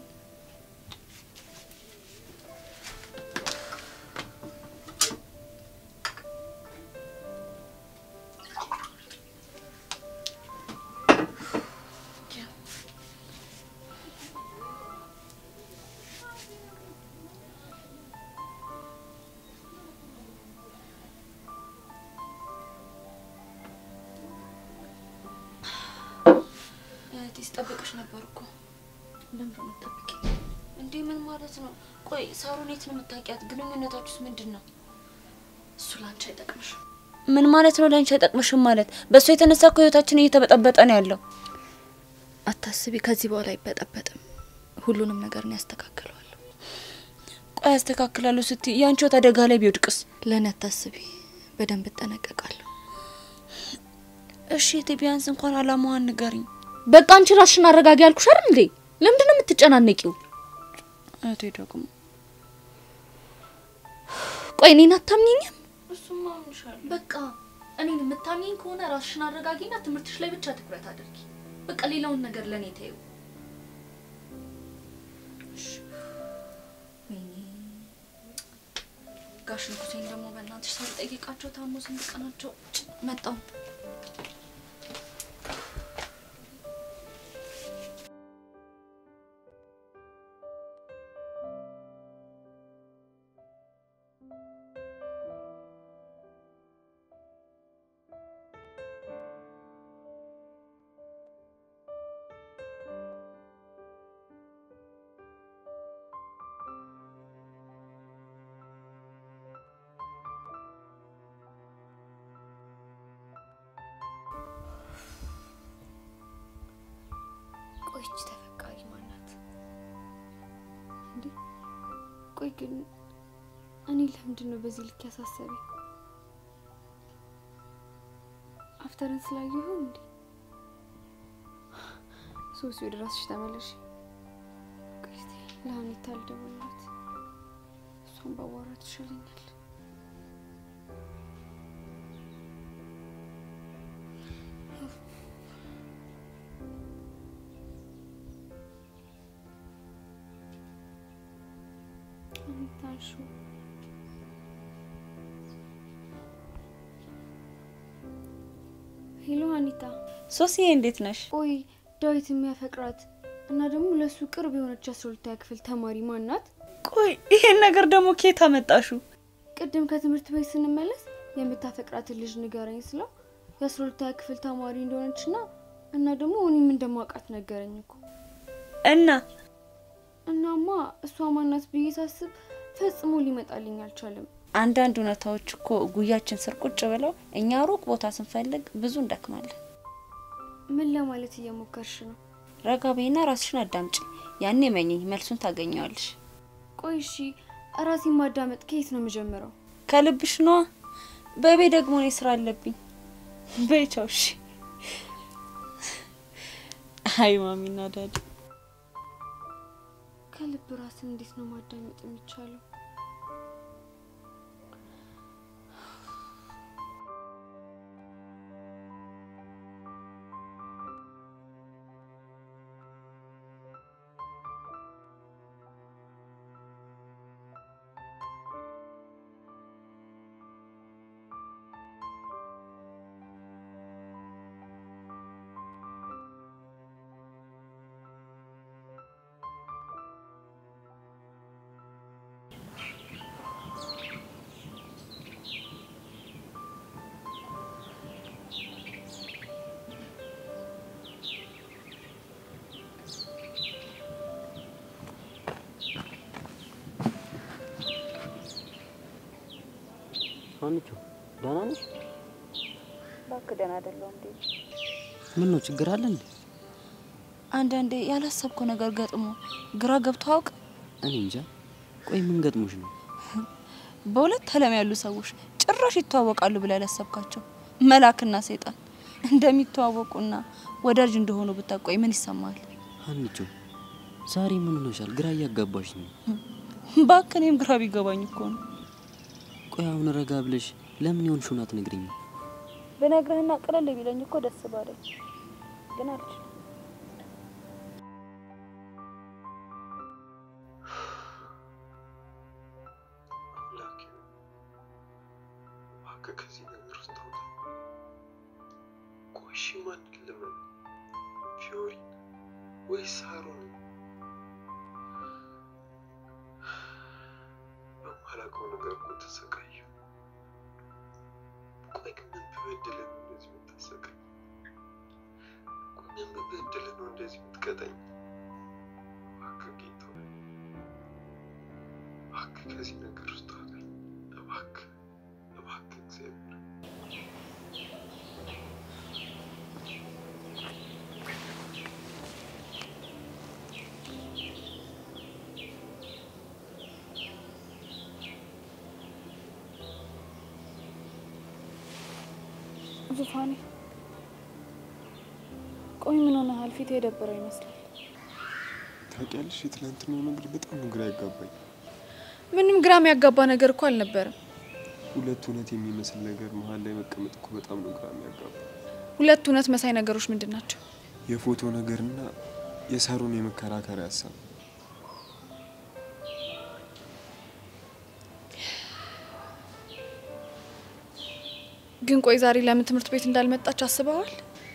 እህቴ ስጠብቅሽ ነበር እኮ። ለምንድን ነው የምትጠብቂኝ? እንዴ ምን ማለት ነው? ቆይ ሳሩን የት ነው የምታውቂያት? ግንኙነታችሁስ ምንድን ነው? እሱ ላንቺ አይጠቅምሽም። ምን ማለት ነው ለአንቺ አይጠቅምሽም ማለት? በእሱ የተነሳ እኮ ህይወታችን እየተበጠበጠ ነው ያለው። አታስቢ፣ ከዚህ በኋላ አይበጠበጥም። ሁሉንም ነገር ነው ያስተካክለዋለሁ። ቆይ ያስተካክላለሁ ስትይ የአንቺ ህይወት አደጋ ላይ ቢወድቅስ? ለእኔ አታስቢ፣ በደንብ እጠነቀቃለሁ። እሺ እህቴ ቢያንስ እንኳን አላማዋን ንገሪኝ። በቃ አንቺ ራስሽን አረጋጊ ያልኩሽ አይደል እንዴ? ለምንድን ነው የምትጨናነቂው? እህቴ ደግሞ ቆይ እኔን አታምኚኝም? እሱማ አምንሻለሁ። በቃ እኔን የምታምኚኝ ከሆነ ራስሽን አረጋጊና ትምህርትሽ ላይ ብቻ ትኩረት አድርጊ። በቃ ሌላውን ነገር ለእኔ ተይው። ወይኔ ጋሽ ንጉሴን ደግሞ በእናትሽ ሳልጠይቃቸው ታሞ ስንት ቀናቸው መጣው። ቆይች ተፈቃሪ ማናት እንዴ? ቆይ ግን እኔ ለምንድን ነው በዚህ ልክ ያሳሰበኝ? አፍተርን ስላየሁ ይሆን እንዴ? ሶሲ ወደ ራስሽ ተመለሽ። ቆይ እስቲ ለሀኒታ ልደውልላት፣ እሷን ባዋራት ይሻለኛል። ሀኒታንሹ ሄሎ ሀኒታ። ሶሲዬ እንዴት ነሽ? ቆይ ዳዊት የሚያፈቅራት እና ደግሞ ለሱ ቅርብ የሆነች አስራ ሁለተኛ ክፍል ተማሪ ማናት? ቆይ ይሄን ነገር ደግሞ ኬት አመጣሹ? ቅድም ከትምህርት ቤት ስንመለስ የምታፈቅራትን ልጅ ንገረኝ ስለው የአስራ ሁለተኛ ክፍል ተማሪ እንደሆነች ና እና ደግሞ እኔም እንደማውቃት ነገረኝ እኮ። እና እናማ እሷ ማናት ብዬ ሳስብ ፈጽሞ ሊመጣልኝ አልቻለም። አንዳንድ እውነታዎች እኮ ጉያችን ስር ቁጭ ብለው እኛ ሩቅ ቦታ ስንፈልግ ብዙ እንደክማለን። ምን ለማለት እየሞከርሽ ነው? ረጋ በይና ራስሽን አዳምጪ። ያኔ መኝኝ መልሱን ታገኘዋለሽ። ቆይ እሺ፣ ራሴን ማዳመጥ ከየት ነው የምጀምረው? ከልብሽ ነዋ። በቤ ደግሞ እኔ ስራ አለብኝ። በይ ቻው። እሺ። አይ ማሚና ዳዲ ከልብ ራስን እንዴት ነው ማዳመጥ የሚቻለው? ሀኒቾ ደህና ነሽ? እባክህ ደህና አይደለሁ እንዴ? ምን ነው ችግር አለ እንዴ? አንዳንዴ ያላሰብከው ነገር ገጥሞ ግራ ገብቶ አውቅ። እኔ እንጃ። ቆይ ምን ገጥሞሽ ነው? በሁለት ዓለም ያሉ ሰዎች ጭራሽ ይተዋወቃሉ ብለህ ያላሰብካቸው መልአክና ሰይጣን እንደሚተዋወቁና ወዳጅ እንደሆኑ ብታቆይ ምን ይሰማል? ሀኒቾ ዛሬ ምን ሆነሻል? ግራ እያጋባሽ ነው። እባክህ እኔም ግራ ቢገባኝ እኮ ነው። ቆይ አሁን ረጋ ብለሽ ለምን የሆንሽውን አትነግሪኝም? ብነግርህና ቅለል ቢለኝ እኮ ደስ ባለኝ፣ ግን አልችልም። ወይስ ሳሮን? በማላውቀው ነገር እኮ ተሰቃየሁ። ቆይ ግን ምን ብበድልህ ነው እንደዚህ የምታሰቃኝ? ቆይ ምን ብበድልህ ነው እንደዚህ የምትቀጣኝ? እባክህ ጌታ ሆይ፣ እባክህ ከዚህ ነገር ውስጥ አውጣኝ። እባክህ እባክህ እግዚአብሔር ዙፋኔ ቆይ ምን ሆነሃል? ፊት የደበረው ይመስላል። ታውቂያለሽ፣ የትናንትናው ነገር በጣም ነው ግራ ያጋባኝ። ምንም ግራ የሚያጋባ ነገር እኮ አልነበረም። ሁለት እውነት የሚመስል ነገር መሀል ላይ መቀመጥ እኮ በጣም ነው ግራ የሚያጋባ። ሁለት እውነት መሳይ ነገሮች ምንድን ናቸው? የፎቶ ነገርና የሳሩን የመከራከሪያ ሀሳብ ግን ቆይ ዛሬ ለምን ትምህርት ቤት እንዳልመጣች አስበዋል?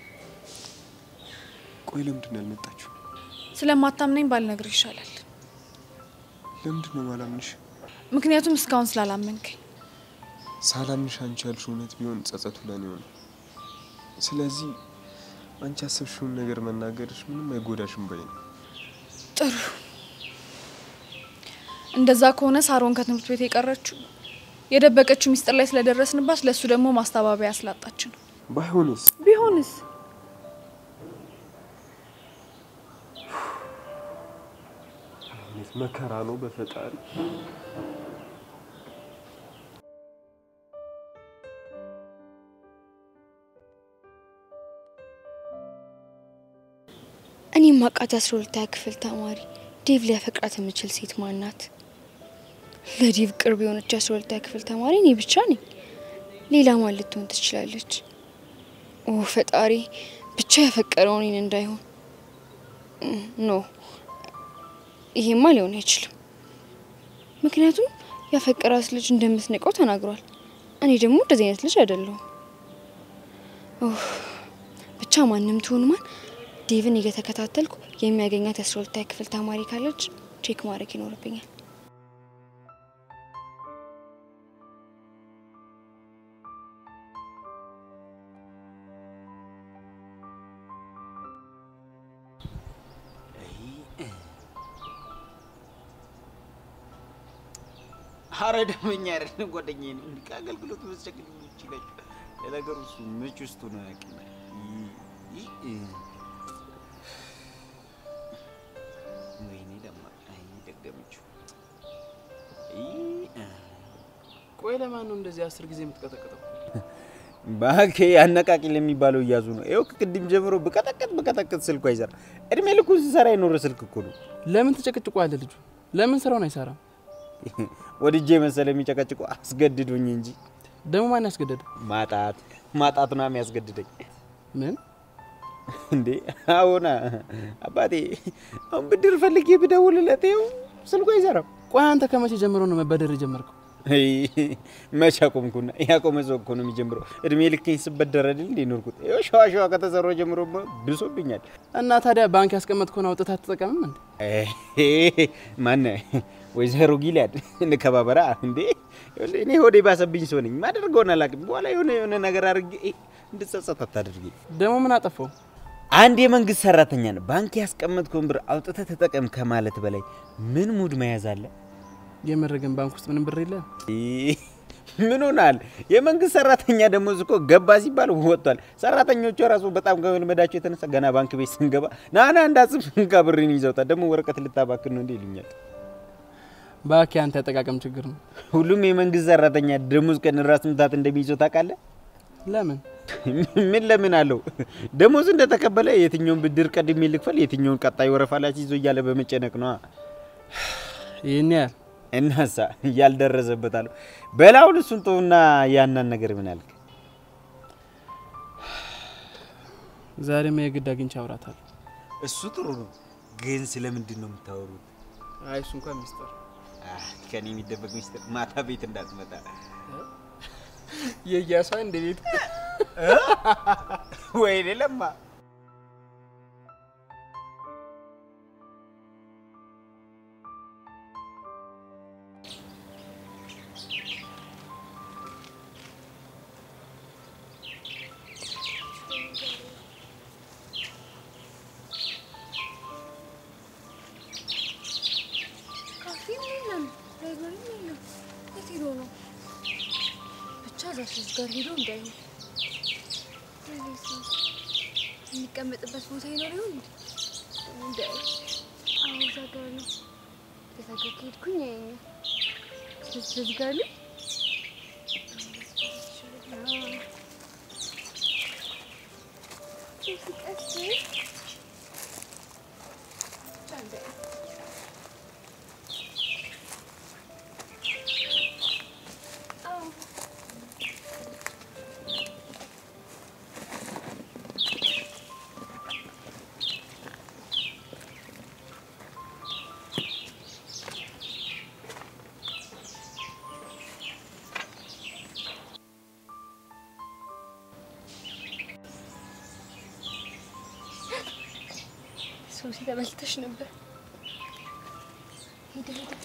ቆይ ለምንድን ነው ያልመጣችሁ? ስለማታምነኝ ባልነግር ይሻላል። ለምንድን ነው ማላምንሽ? ምክንያቱም እስካሁን ስላላመንከኝ። ሳላምንሽ አንቺ ያልሽው እውነት ቢሆን ጸጸቱ ለኔ ሆነ። ስለዚህ አንቺ ያሰብሽውን ነገር መናገርሽ ምንም አይጎዳሽም ባይ ነው። ጥሩ። እንደዛ ከሆነ ሳሮን ከትምህርት ቤት የቀረችው የደበቀችው ሚስጥር ላይ ስለደረስንባት ለእሱ ደግሞ ማስተባበያ ስላጣች ነው። ባይሆንስ? ቢሆንስ? አይነት መከራ ነው በፈጣሪ። እኔ ማቃት የአስራ ሁለተኛ ክፍል ተማሪ ዴቭ ሊያፈቅራት የምችል ሴት ማናት? ለዴቭ ቅርብ የሆነች የአስራ ሁለተኛ ክፍል ተማሪ እኔ ብቻ ነኝ። ሌላ ማን ልትሆን ትችላለች? ኦ ፈጣሪ፣ ብቻ ያፈቀረው እኔን እንዳይሆን። ኖ ይሄማ ሊሆን አይችልም። ምክንያቱም ያፈቀራት ልጅ እንደምትንቀው ተናግሯል። እኔ ደግሞ እንደዚህ አይነት ልጅ አይደለሁም። ኡፍ፣ ብቻ ማንም ትሁን ማን ዴቭን እየተከታተልኩ የሚያገኛት የአስራ ሁለተኛ ክፍል ተማሪ ካለች ቼክ ማድረግ ይኖርብኛል። አረ ደመኛ አይደለም ጓደኛዬ ነው። እንዲህ ከአገልግሎት መስጨቅል ይችላል። ለነገሩ እሱ ምች ውስጡ ነው ያውቅም። ወይኔ ደማ አይ ደገመችው። ቆይ ለማን ነው እንደዚህ አስር ጊዜ የምትቀጠቅጠው? ባኬ አነቃቂል የሚባለው እያዙ ነው። ይኸው ከቅድም ጀምሮ ብቀጠቅጥ ብቀጠቅጥ ስልኩ አይሰራ። እድሜ ልኩን ሲሰራ የኖረ ስልክ እኮ ነው። ለምን ትጨቅጭቋለ? ልጁ ለምን ስራውን አይሰራም? ወድጄ መሰለ የሚጨቀጭቁ አስገድዶኝ እንጂ ደግሞ ማን ያስገደደ? ማጣት ማጣት ነው የሚያስገድደኝ። ምን እንዴ አሁና አባቴ አሁን ብድር ፈልጌ ብደውልለት ይኸው ስልኩ አይሰራም። ቆይ አንተ ከመቼ ጀምሮ ነው መበደር የጀመርከው? አይ፣ መቼ አቆምኩና? ያቆመ ሰው እኮ ነው የሚጀምረው። እድሜ ልክኝ ስበደር አይደል እንዴ ኖርኩት። ይኸው ሸዋ ሸዋ ከተሰራው ጀምሮ ብሶብኛል። እና ታዲያ ባንክ ያስቀመጥከውን አውጥተህ አትጠቀምም እንዴ? ማነ ወይዘሮ ጊልያድ እንከባበራ እንዴ። እኔ ሆዴ ባሰብኝ ሰው ነኝ። ማደርገውን አላውቅም። በኋላ የሆነ የሆነ ነገር አድርጌ እንድጸጸት አታድርጊ። ደግሞ ምን አጠፋው? አንድ የመንግስት ሰራተኛ ነው ባንክ ያስቀመጥከውን ብር አውጥተህ ተጠቀም ከማለት በላይ ምን ሙድ መያዝ አለ? የምር ግን ባንክ ውስጥ ምንም ብር የለም። ምን ሆናል? የመንግስት ሰራተኛ ደሞዝ እኮ ገባ ሲባል ወጥቷል። ሰራተኞቹ ራሱ በጣም ከመልመዳቸው የተነሳ ገና ባንክ ቤት ስንገባ ናና እንዳጽፍ እንካ ብርን ይዘውታል። ደግሞ ወረቀት ልታባክን ነው እንዴ ይሉኛል። ባኪ አንተ ያጠቃቀም ችግር ነው። ሁሉም የመንግስት ሰራተኛ ደሞዝ ቀን ራስ ምታት እንደሚይዘው ታውቃለህ? ለምን ምን ለምን አለው? ደሞዝ እንደተቀበለ የትኛውን ብድር ቀድሜ ልክፈል፣ የትኛውን ቀጣይ ወረፋ ላይ ይዞ እያለ በመጨነቅ ነዋ። ይህን ያህል እናሳ ያልደረሰበት አለው። በላውን እሱን ተውና ያናን ነገር ምን አልክ? ዛሬማ የግድ አግኝቼ አውራታለሁ። እሱ ጥሩ ነው፣ ግን ስለምንድን ነው የምታወሩት? አይ እሱ እንኳን ሚስጥር ከኔ የሚደበቅ ሚስጥር ማታ ቤት እንዳትመጣ የእያሷ እንደ ቤት ወይኔ ለማ ልጅ ጋር ሄዶ እንዳይሆን የሚቀመጥበት ቦታ ይኖር ይሆን እንዴ? እንዳይ አዎ፣ እዛ ጋር ነው። እዛ ጋር ከሄድኩኝ ያየኛል። ስለዚህ በዚህ ጋር ነው። አዎ። ሲቀጥል ብቻ እንዳይ አዎ ሶሲ ተበልተሽ ነበር። ሄደ ሄደ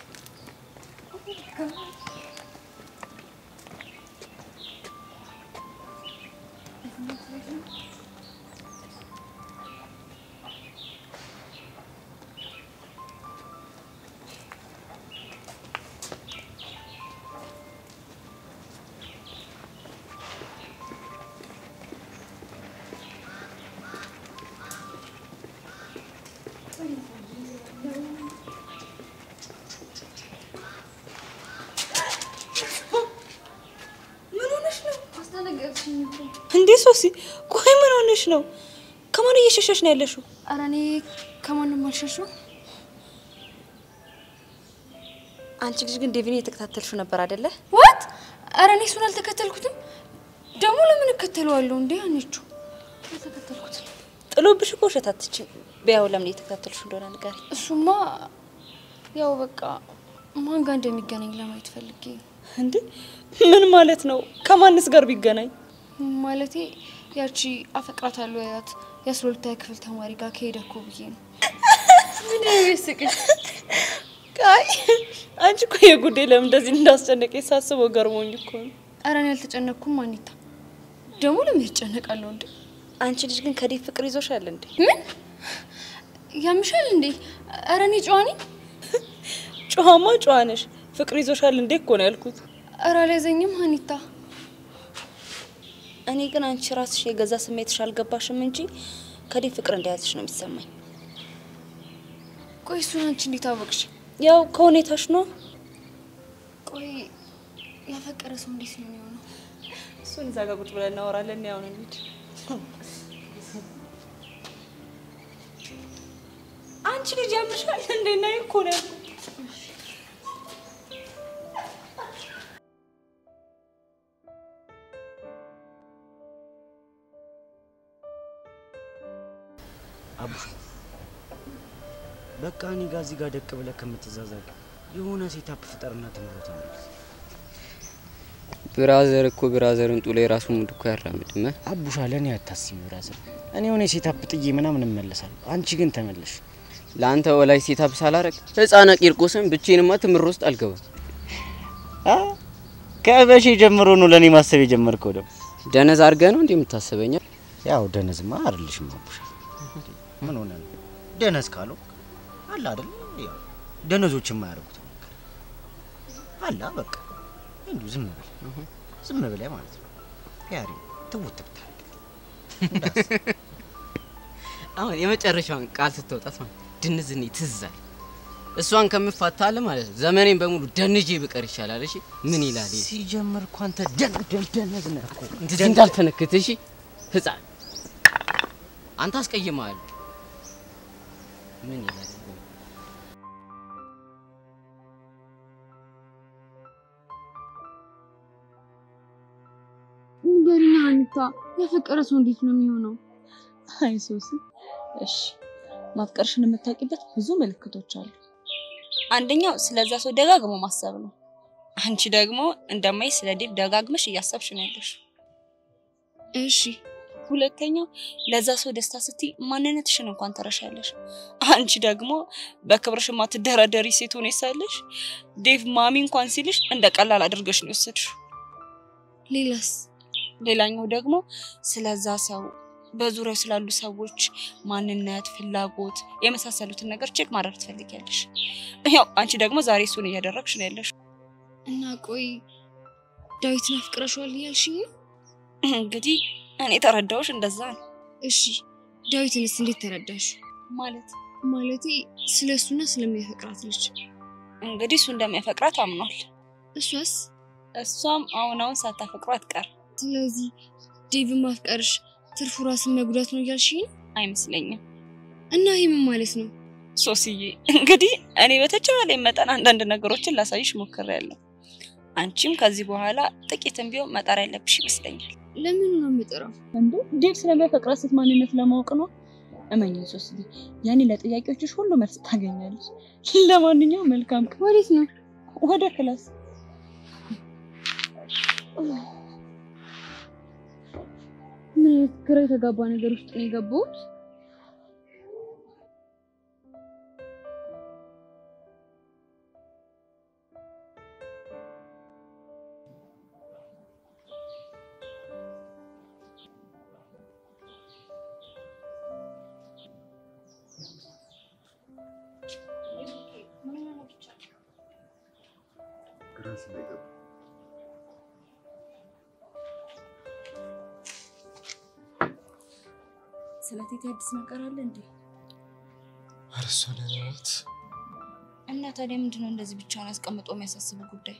ምን ሆነሽ ነው አስደነገጥሽኝ እኮ። እንዴ? ሶሲ ቆይ ምን ሆነሽ ነው? ከማን እየሸሸሽ ነው ያለሽው? ኧረ እኔ ከማንም አልሸሸው። አንቺ ልጅ ግን ዴቪን እየተከታተልሽው ነበር አይደለ? ዋት? ኧረ እኔ እሱን አልተከተልኩትም። ደግሞ ለምን እከተለዋለሁ እንዴ? አንቺ አልተከተልኩትም። ጥሎብሽ እኮ ውሸት አትችይም። ቢያው ለምን እየተከታተልሽው እንደሆነ ንገሪ። እሱማ ያው በቃ ማን ጋር እንደሚገናኝ ለማየት ፈልጌ ነው። እንዴ ምን ማለት ነው? ከማንስ ጋር ቢገናኝ? ማለቴ ያቺ አፈቅራታለሁ ያት የአስራ ሁለተኛ ክፍል ተማሪ ጋር ከሄደ እኮ ብዬ ነው። ምን የሚያስቅሽ? አይ አንቺ እኮ የጉዳይ ለምን እንደዚህ እንዳስጨነቀኝ ሳስበው ገርሞኝ እኮ ነው። ኧረ እኔ አልተጨነቅኩም አኒታ። ደግሞ ለምን ይጨነቃለሁ እንዴ? አንቺ ልጅ ግን ከዴቭ ፍቅር ይዞሻል እንዴ? ምን ያምሻል እንዴ? ኧረ እኔ ጨዋ ነኝ። ጨዋማ ጨዋ ነሽ። ፍቅር ይዞሻል እንዴ እኮ ነው ያልኩት። ኧረ አልያዘኝም አኒታ። እኔ ግን አንቺ ራስሽ የገዛ ስሜትሽ አልገባሽም እንጂ ከዴቭ ፍቅር እንደያዝሽ ነው የሚሰማኝ። ቆይ እሱን አንቺ እንዴት አወቅሽ? ያው ከሁኔታሽ ነው። ቆይ ያፈቀረ ሰው እንዴት ነው የሚሆነው? እሱን እዛ ጋር ቁጭ ብለን እናወራለን። ያው ነው እንሂድ። አንቺ ልጅ ያምሻል እንዴ? ነይ እኮ ነው ያልኩት። አቡሽ በቃ እኔ ጋር እዚህ ጋር ደቅ ብለህ ከምትዛዛግ የሆነ ሴታፕ ፍጠርና ትምህርት ተመለስ። ብራዘር እኮ ብራዘርን ጡሎ የራሱ ሙድ እኮ ያራምድም። አቡሻ ለእኔ አታስቢ ብራዘር። እኔ የሆነ ሴታፕ ጥዬ ምናምን እመለሳለሁ። አንቺ ግን ተመለሽ። ለአንተ ወላጅ ሴታፕ ሳላረግ ህፃነ ቂርቆስን ብቼንማ ትምህርት ውስጥ አልገባም። አ ከበሺ ጀምሮ ነው ለእኔ ማሰብ የጀመርከው ደግሞ። ደነዝ አድርገህ ነው እንዴ የምታስበኛ? ያው ደነዝማ አይደለሽም አቡሻ። ምን ሆነ ነው ደነዝ ካለው አለ አይደል? ያው ደነዞች የማያደርጉት ነገር አለ። በቃ እንዲሁ ዝም ብለህ ዝም ብለህ ማለት ነው ያሪ ትውት ብታደርግ አሁን የመጨረሻውን ቃል ስትወጣት ማለት ድንዝኔ ትዛል እሷን ከምፋታለ ማለት ነው ዘመኔን በሙሉ ደንጄ ብቀር ይሻላል። እሺ ምን ይላል ይሄ? ሲጀምር እኮ አንተ ደን ደን ደነዝ ነህ እኮ እንደዚህ እንዳልተነክት እሺ ህፃን አንተ አስቀይመሃል። ምን ይላል ንገሪኝ አኒታ፣ ያፈቀረ ሰው እንዴት ነው የሚሆነው? አይ ሶሲ፣ እሺ ማፍቀርሽን የምታውቂበት ብዙ ምልክቶች አሉ። አንደኛው ስለዛ ሰው ደጋግሞ ማሰብ ነው። አንቺ ደግሞ እንደማይ ስለ ዴቭ ደጋግመሽ እያሰብሽ ነው ያለሽ። እሺ ሁለተኛው ለዛ ሰው ደስታ ስትይ ማንነትሽን እንኳን ትረሻለሽ። አንቺ ደግሞ በክብርሽ ማትደራደሪ ሴት ሆነሽ ሳለሽ ዴቭ ማሚ እንኳን ሲልሽ እንደ ቀላል አድርገሽ ነው የወሰድሽው። ሌላስ? ሌላኛው ደግሞ ስለዛ ሰው በዙሪያው ስላሉ ሰዎች ማንነት፣ ፍላጎት የመሳሰሉትን ነገር ቼክ ማድረግ ትፈልጊያለሽ። ያው አንቺ ደግሞ ዛሬ እሱን እያደረግሽ ነው ያለሽ። እና ቆይ ዳዊትን አፍቅረሽዋል እያልሽኝ ነው? እንግዲህ እኔ ተረዳሁሽ እንደዛ ነው። እሺ ዳዊትንስ እንዴት ተረዳሽ? ማለት ማለቴ ስለ እሱና ስለሚያፈቅራት ልጅ። እንግዲህ እሱ እንደሚያፈቅራት አምኗል። እሷስ? እሷም አሁን አሁን ሳታፈቅሮ አትቀር። ስለዚህ ዴቭን ማፍቀርሽ ትርፉ ራስን መጉዳት ነው እያልሽኝ ነው? አይመስለኝም። እና ይህ ምን ማለት ነው? ሶስዬ እንግዲህ እኔ በተቻለ መጠን አንዳንድ ነገሮችን ላሳይሽ ሞክሬያለሁ። አንቺም ከዚህ በኋላ ጥቂትም ቢሆን መጣር ያለብሽ ይመስለኛል። ለምኑ ነው የምጥረው? እንዴ ዴቭ ስለሚያፈቅራት ሴት ማንነት ለማወቅ ነው። እመኝኝ ሶስዬ፣ ያኔ ለጥያቄዎችሽ ሁሉ መልስ ታገኛለች። ለማንኛውም መልካም ቀን። ወዴት ነው? ወደ ክላስ። ምን አይነት ግራ የተጋባ ነገር ውስጥ ነው የገባሁት? ግራ ስለገባ ስለ ቴቴ አዲስ ነገር አለ እንዴ? ኧረ እሷ ደህና ናት። እና ታዲያ ምንድነው እንደዚህ ብቻውን አስቀምጦ የሚያሳስብ ጉዳይ?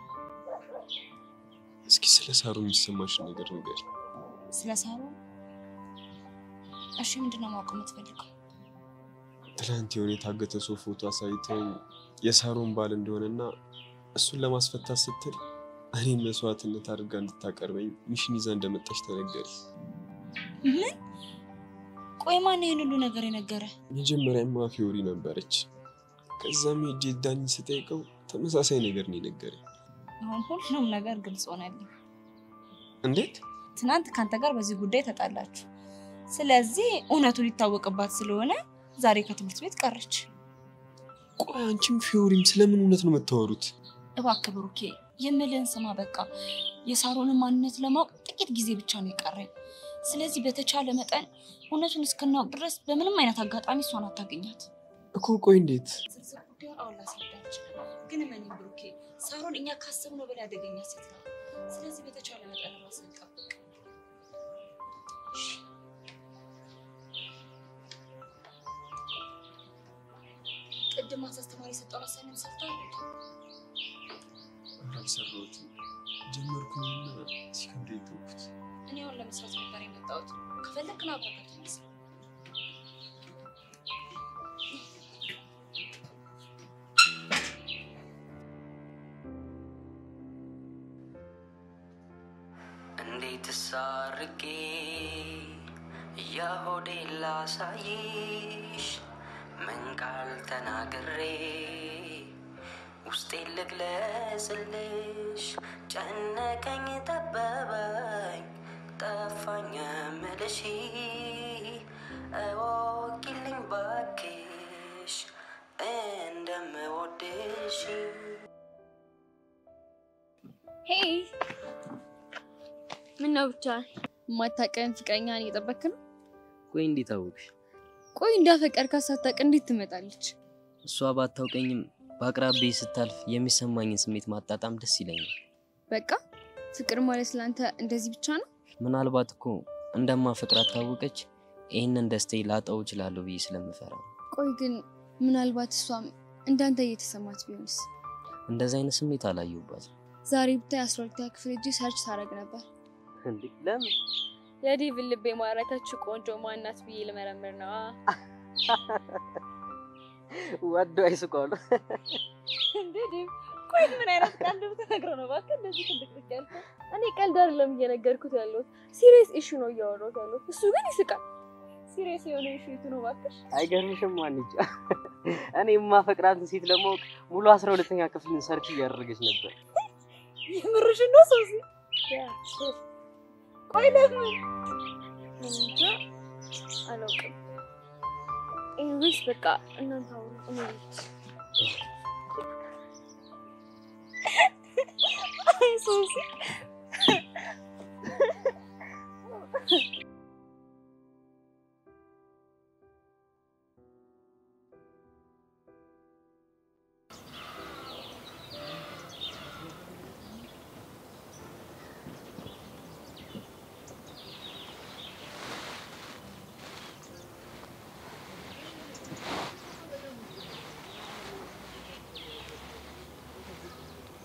እስኪ ስለ ሳሩ የሚሰማሽን ነገር ንገሪ። ስለ ሳሩ? እሺ ምንድነው ማወቅ የምትፈልገው? ትላንት የሆነ የታገተ ሰው ፎቶ አሳይተኝ የሳሮን ባል እንደሆነና እሱን ለማስፈታት ስትል እኔን መስዋዕትነት አድርጋ እንድታቀርበኝ ሚሽን ይዛ እንደመጣች ተነገሪ። ምን? ቆይ ማን ይህን ሁሉ ነገር የነገረ? መጀመሪያማ ፊዮሪ ነበረች። ከዛም ሄጄ ዳኝ ስጠይቀው ተመሳሳይ ነገር ነው የነገረኝ። አሁን ሁሉም ነገር ግልጽ ሆነልኝ። እንዴት? ትናንት ካንተ ጋር በዚህ ጉዳይ ተጣላችሁ። ስለዚህ እውነቱ ሊታወቅባት ስለሆነ ዛሬ ከትምህርት ቤት ቀረች። ቆይ አንቺም ፊዮሪም ስለምን እውነት ነው የምታወሩት? እባክህ ብሩኬ የምልህን ስማ። በቃ የሳሮንን ማንነት ለማወቅ ጥቂት ጊዜ ብቻ ነው የቀረኝ። ስለዚህ በተቻለ መጠን እውነቱን እስክናውቅ ድረስ በምንም አይነት አጋጣሚ እሷን አታገኛት። እኮ ቆይ እንዴት? ዝርዝር ጉዳዩን አሁን ላስረዳህ እችላለሁ። ግን እመነኝ ብሩኬ፣ ሳሮን እኛ ካሰብነው በላይ አደገኛ ሴት ናት። ስለዚህ በተቻለ መጠን ራስን ጠብቅ። እሺ? ቅድም አንተ አስተማሪ የሰጠውን አሳይመንት ሰርተሃል እንዴ? ኧረ አልሰራሁትም። ጀመርኩኝና ሲከብደኝ ተውኩት። እኔ አሁን ለመስራት ነበር የመጣሁት። ከፈለክ ና አብረን እንስራ። እንዴት ሳርጌ የሆዴ ላሳይሽ ምን ቃል ተናግሬ ውስጤ ልግለጽልሽ ጨነቀኝ ጠበበኝ ጠፋኝ ምልሽ እወቂልኝ ባክሽ እንደምወድሽ ሄይ ምን ነው ብቻ የማታውቀን ፍቅረኛን እየጠበክ ነው? ቆይ እንዴት አወቅሽ? ቆይ እንዳፈቀርካት ሳታውቅ እንዴት ትመጣለች? እሷ ባታውቀኝም በአቅራቢያ ስታልፍ የሚሰማኝን ስሜት ማጣጣም ደስ ይለኛል። በቃ ፍቅር ማለት ለአንተ እንደዚህ ብቻ ነው? ምናልባት እኮ እንደማፈቅራት ካወቀች ይህንን ደስታዬ ላጣው እችላለሁ ብዬ ስለምፈራ ነው። ቆይ ግን ምናልባት እሷም እንዳንተ እየተሰማት ቢሆንስ? እንደዚህ አይነት ስሜት አላየሁባትም። ዛሬ ብታይ አስራ ሁለተኛ ክፍል እጅ ሰርች ታደርግ ነበር። እንዴ ለምን? የዴቭን ልብ የማረከችው ቆንጆ ማናት ብዬ ልመረምር ነው። ወዶ አይስቋሉ። እንዴ ዴቭ፣ ቆይ ምን አይነት ቀልድ ብትነግረው ነው እባክህ እንደዚህ ትልቅልቅ ያልከው? እኔ ቀልድ አይደለም እየነገርኩት ያለሁት ሲሪየስ ኢሹ ነው እያወራሁት ያለሁት። እሱ ግን ይስቃል። ሲሪየስ የሆነ ኢሹ የቱ ነው እባክሽ? አይገርምሽም? ማንጫ እኔ የማፈቅራትን ሴት ለማወቅ ሙሉ አስራ ሁለተኛ ክፍልን ሰርች እያደረገች ነበር። የምርሽን ነው ሶሲ? ያ ሶስ ቆይ ለምን እንጃ አላውቅም። ኢንግሊሽ በቃ እናንተ አውሩ እኔ ልሂድ። አይ ሶሲ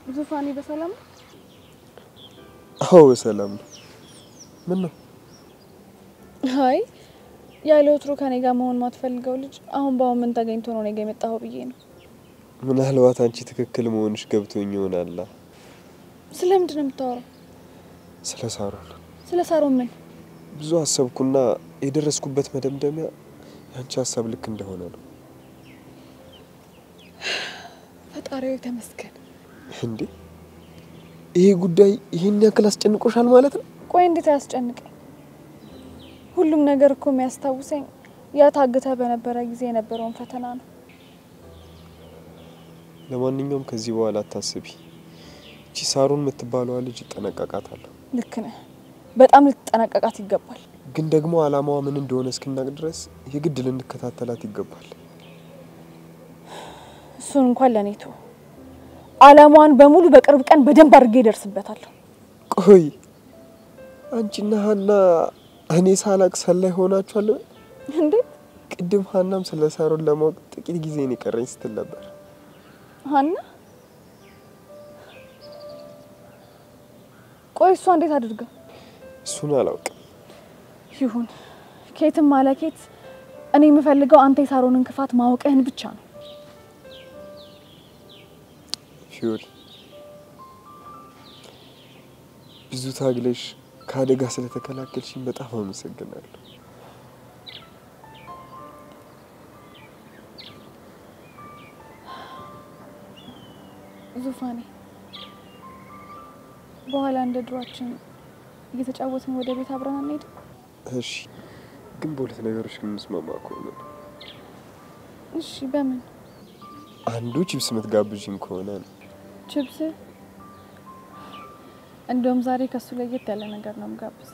ዙፋኔ በሰላም ነው? አዎ በሰላም ነው። ምን ነው አይ ያለ ወትሮ ከኔ ጋር መሆን ማትፈልገው ልጅ አሁን በአሁን ምን ተገኝቶ ነው እኔ ጋ የመጣኸው ብዬ ነው። ምናልባት አንቺ ትክክል መሆንሽ ገብቶኝ ይሆናላ። ስለምንድን ነው የምታወራው? ስለ ሳሮን ስለ ሳሮን ምን? ብዙ አሰብኩና የደረስኩበት መደምደሚያ የአንቺ ሀሳብ ልክ እንደሆነ ነው። ፈጣሪው ተመስገን። እንዴ ይሄ ጉዳይ ይህን ያክል አስጨንቆሻል ማለት ነው? ቆይ እንዴት አያስጨንቀኝ? ሁሉም ነገር እኮ የሚያስታውሰኝ ያ ታግተህ በነበረ ጊዜ የነበረውን ፈተና ነው። ለማንኛውም ከዚህ በኋላ አታስቢ። እቺ ሳሮን የምትባለዋ ልጅ እጠነቀቃታለሁ። ልክ ነህ። በጣም ልትጠነቀቃት ይገባል። ግን ደግሞ አላማዋ ምን እንደሆነ እስክናቅ ድረስ የግድ ልንከታተላት ይገባል። እሱን እንኳን ለእኔ ተው። አላማዋን በሙሉ በቅርብ ቀን በደንብ አድርጌ ይደርስበታለሁ። ቆይ አንቺና ሀና እኔ ሳላቅ ሰላይ ሆናችኋል? እንዴት? ቅድም ሀናም ስለ ሳሮን ለማወቅ ጥቂት ጊዜ ነው የቀረኝ ስትል ነበር። ሀና? ቆይ እሷ እንዴት አድርጋ? እሱን አላውቅም። ይሁን ኬትም አለ ኬት፣ እኔ የምፈልገው አንተ የሳሮንን ክፋት ማወቅህን ብቻ ነው። ፊዮሪ ብዙ ታግለሽ ከአደጋ ስለተከላከልሽኝ በጣም አመሰግናለሁ። ዙፋኔ፣ በኋላ እንደ ድሯችን እየተጫወትን ወደ ቤት አብረን አንሄድም? እሺ፣ ግን በሁለት ነገሮች የምንስማማ ከሆነ ነው። እሺ፣ በምን? አንዱ ቺፕስ የምትጋብዥኝ ከሆነ ነው። ችብስ? እንደውም ዛሬ ከሱ ለየት ያለ ነገር ነው ምጋብዝ።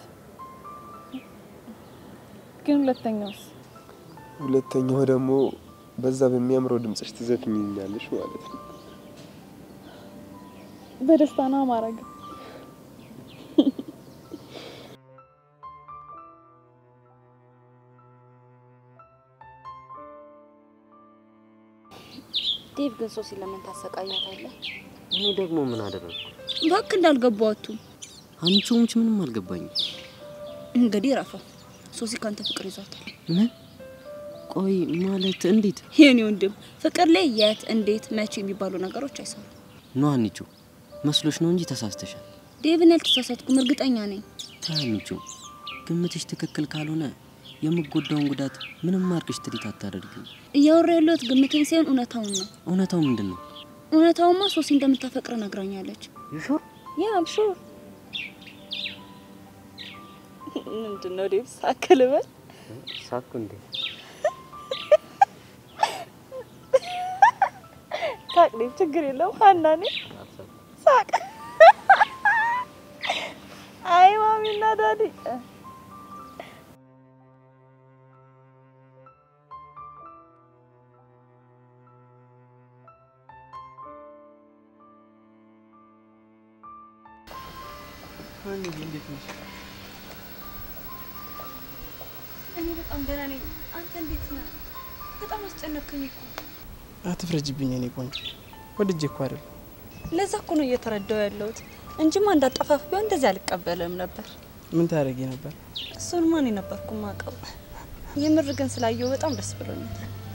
ግን ሁለተኛውስ? ሁለተኛው ደግሞ በዛ በሚያምረው ድምጽሽ ትዘፍኝኛለሽ ማለት ነው። በደስታ ነው ማረግ። ዴቭ ግን ሶሲ ለምን ታሰቃያታለህ? እኔ ደግሞ ምን አደረግኩ? እባክህ እንዳልገባቱ አንቺ ሆንሽ ምንም አልገባኝም። እንግዲህ ረፋ ሶሲ ካንተ ፍቅር ይዟታል። ምን? ቆይ ማለት እንዴት? የኔ ወንድም ፍቅር ላይ የት፣ እንዴት፣ መቼ የሚባሉ ነገሮች አይሰሩም። ኖ አንቺ መስሎሽ ነው እንጂ ተሳስተሻል። ዴቭን ያልተሳሳትኩም እርግጠኛ ነኝ። ተይ አንቺ ግምትሽ ትክክል ካልሆነ የምጎዳውን ጉዳት ምንም አርቅሽ ትሪት አታደርጊም። እያወራ ያለሁት ግምቴን ሳይሆን እውነታውን ነው። እውነታው ምንድን ነው? እውነታውማ ሶሲ እንደምታፈቅር ነግራኛለች። ሹር ያ ሹር ምንድን ነው ዴቭ ሳክል በል ሳኩ እንዴ? ሳቅ ዴቭ ችግር የለውም ሀና እኔ ሳቅ አይ ማሚና ዳዲ እንዴት ነሽ? እኔ በጣም ደህና ነኝ። አንተ እንዴት ነህ? በጣም አስጨነቅከኝ እኮ። አትፍረጅብኝ የኔ ቆንጆ፣ ወድጄ እኮ አይደል። ለዛ እኮ ነው እየተረዳው ያለሁት እንጂማ እንዳጠፋፍ ቢሆን እንደዚህ አልቀበልም ነበር። ምን ታደርጊ ነበር? እሱን ማን የነበርኩ ማቀው። የምር ግን ስላየው በጣም ደስ ብሎኛል።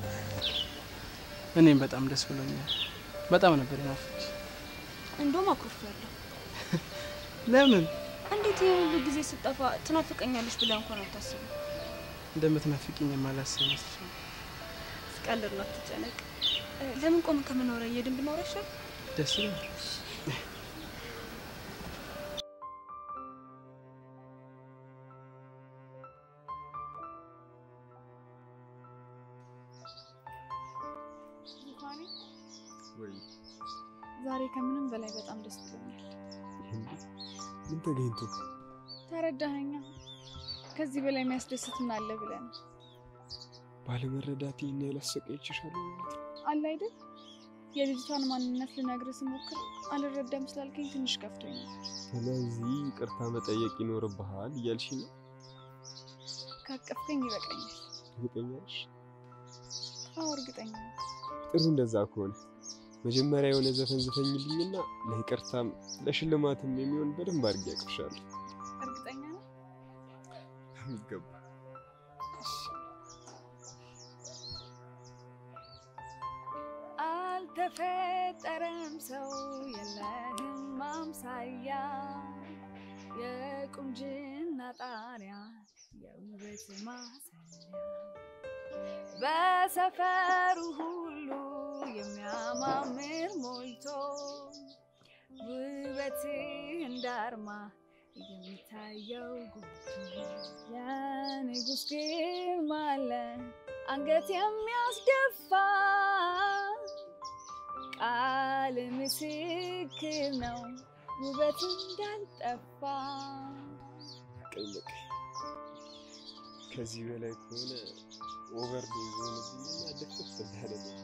እኔም በጣም ደስ ብሎኛል። በጣም ነበር የናፈቅሽ። እንደውም አኩርፌያለሁ። ለምን እንዴት ይሄ ሁሉ ጊዜ ስጠፋ ትናፍቀኛለች ብለህ እንኳን አታስብም? እንደምትናፍቂኝ የማላስብ ይመስልሻል? ስቀልድ ነው፣ አትጨነቅ። እ፣ ለምን ቆም ከምኖረ እየድን ብኖረ ይሻል። ደስ ይላል። ዛሬ ከምንም በላይ በጣም ደስ ብሎኛል። ምን ተገኝቶ? ተረዳኸኛ? ከዚህ በላይ የሚያስደስት ምን አለ ብለህ ነው ባለመረዳት ይህን ያህል አሰቃይቼሻለሁ ማለት ነው? አለ አይደል? የልጅቷን ማንነት ልነግርህ ስሞክር አልረዳም ስላልከኝ ትንሽ ከፍቶኝ ነው። ስለዚህ ይቅርታ መጠየቅ ይኖርብሃል እያልሽ ነው? ካቀፍከኝ ይበቃኛል። እርግጠኛ ነሽ? አዎ እርግጠኛ ነኝ። ጥሩ፣ እንደዛ ከሆነ መጀመሪያ የሆነ ዘፈን ዝፈኝልኝና ለይቅርታም ለሽልማትም የሚሆን በደንብ አድርጌ ያቅርሻለሁ። እርግጠኛ ነው? የሚገባ አልተፈጠረም ሰው የለህም ማምሳያ የቁንጅና ጣሪያ የውበት ማሰሪያ በሰፈሩ ሁሉ የሚያማምር ሞልቶ ውበትህ እንዳርማ የሚታየው ጎልቶ የንጉሥ ግርማ አለ አንገት የሚያስደፋ ቃል ምስክር ነው ውበት እንዳልጠፋ። ቀኝ በቀኝ ከዚህ በላይ ከሆነ ኦቨርዶዝ ሆነብኝና ድፍት እንዳለብኝ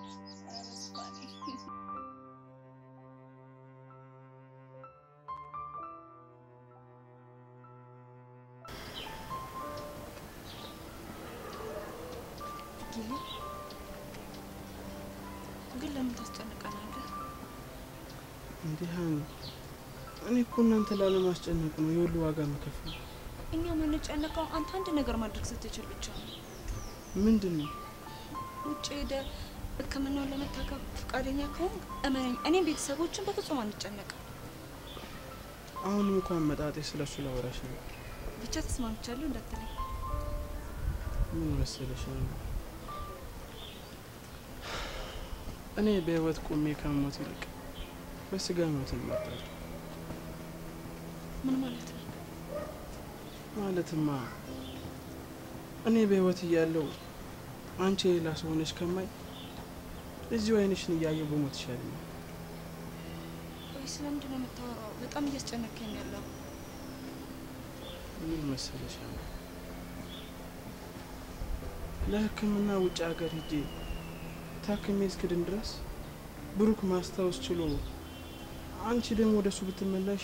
ግን ለምን ታስጨንቀናለህ? እንዲህ ሀኒ፣ እኔ እኮ እናንተ ላለማስጨነቅ ነው የሁሉ ዋጋ የምከፍለው። እኛ የምንጨነቀው አንተ አንድ ነገር ማድረግ ስትችል ብቻ ነው። ምንድን ነው? ውጭ ሄደ ሕክምናውን ለመታከም ፈቃደኛ ከሆን እመነኝ፣ እኔም ቤተሰቦችን በፍጹም አንጨነቅም። አሁንም እንኳን አመጣጤ ስለሱ ላወራሽ ነው። ብቻ ተስማምቻለሁ እንዳትለኝ። ምን መሰለሽ ሀኒ፣ እኔ በህይወት ቆሜ ከመሞት ይልቅ በስጋ ሞትን እመርጣለሁ። ምን ማለት ነው? ማለትማ እኔ በህይወት እያለሁ አንቺ የሌላ ሰው ሆነሽ ከማይ እዚሁ አይንሽን እያየሁ በሞት ይሻለኛል። ወይ ስለምንድን ነው የምታወራው? በጣም እያስጨነቀኝ ያለው ምን መሰለሽ ሀኒ፣ ለህክምና ውጭ ሀገር ሄጄ ታክሜ እስክድን ድረስ ብሩክ ማስታወስ ችሎ አንቺ ደግሞ ወደሱ ብትመለሽ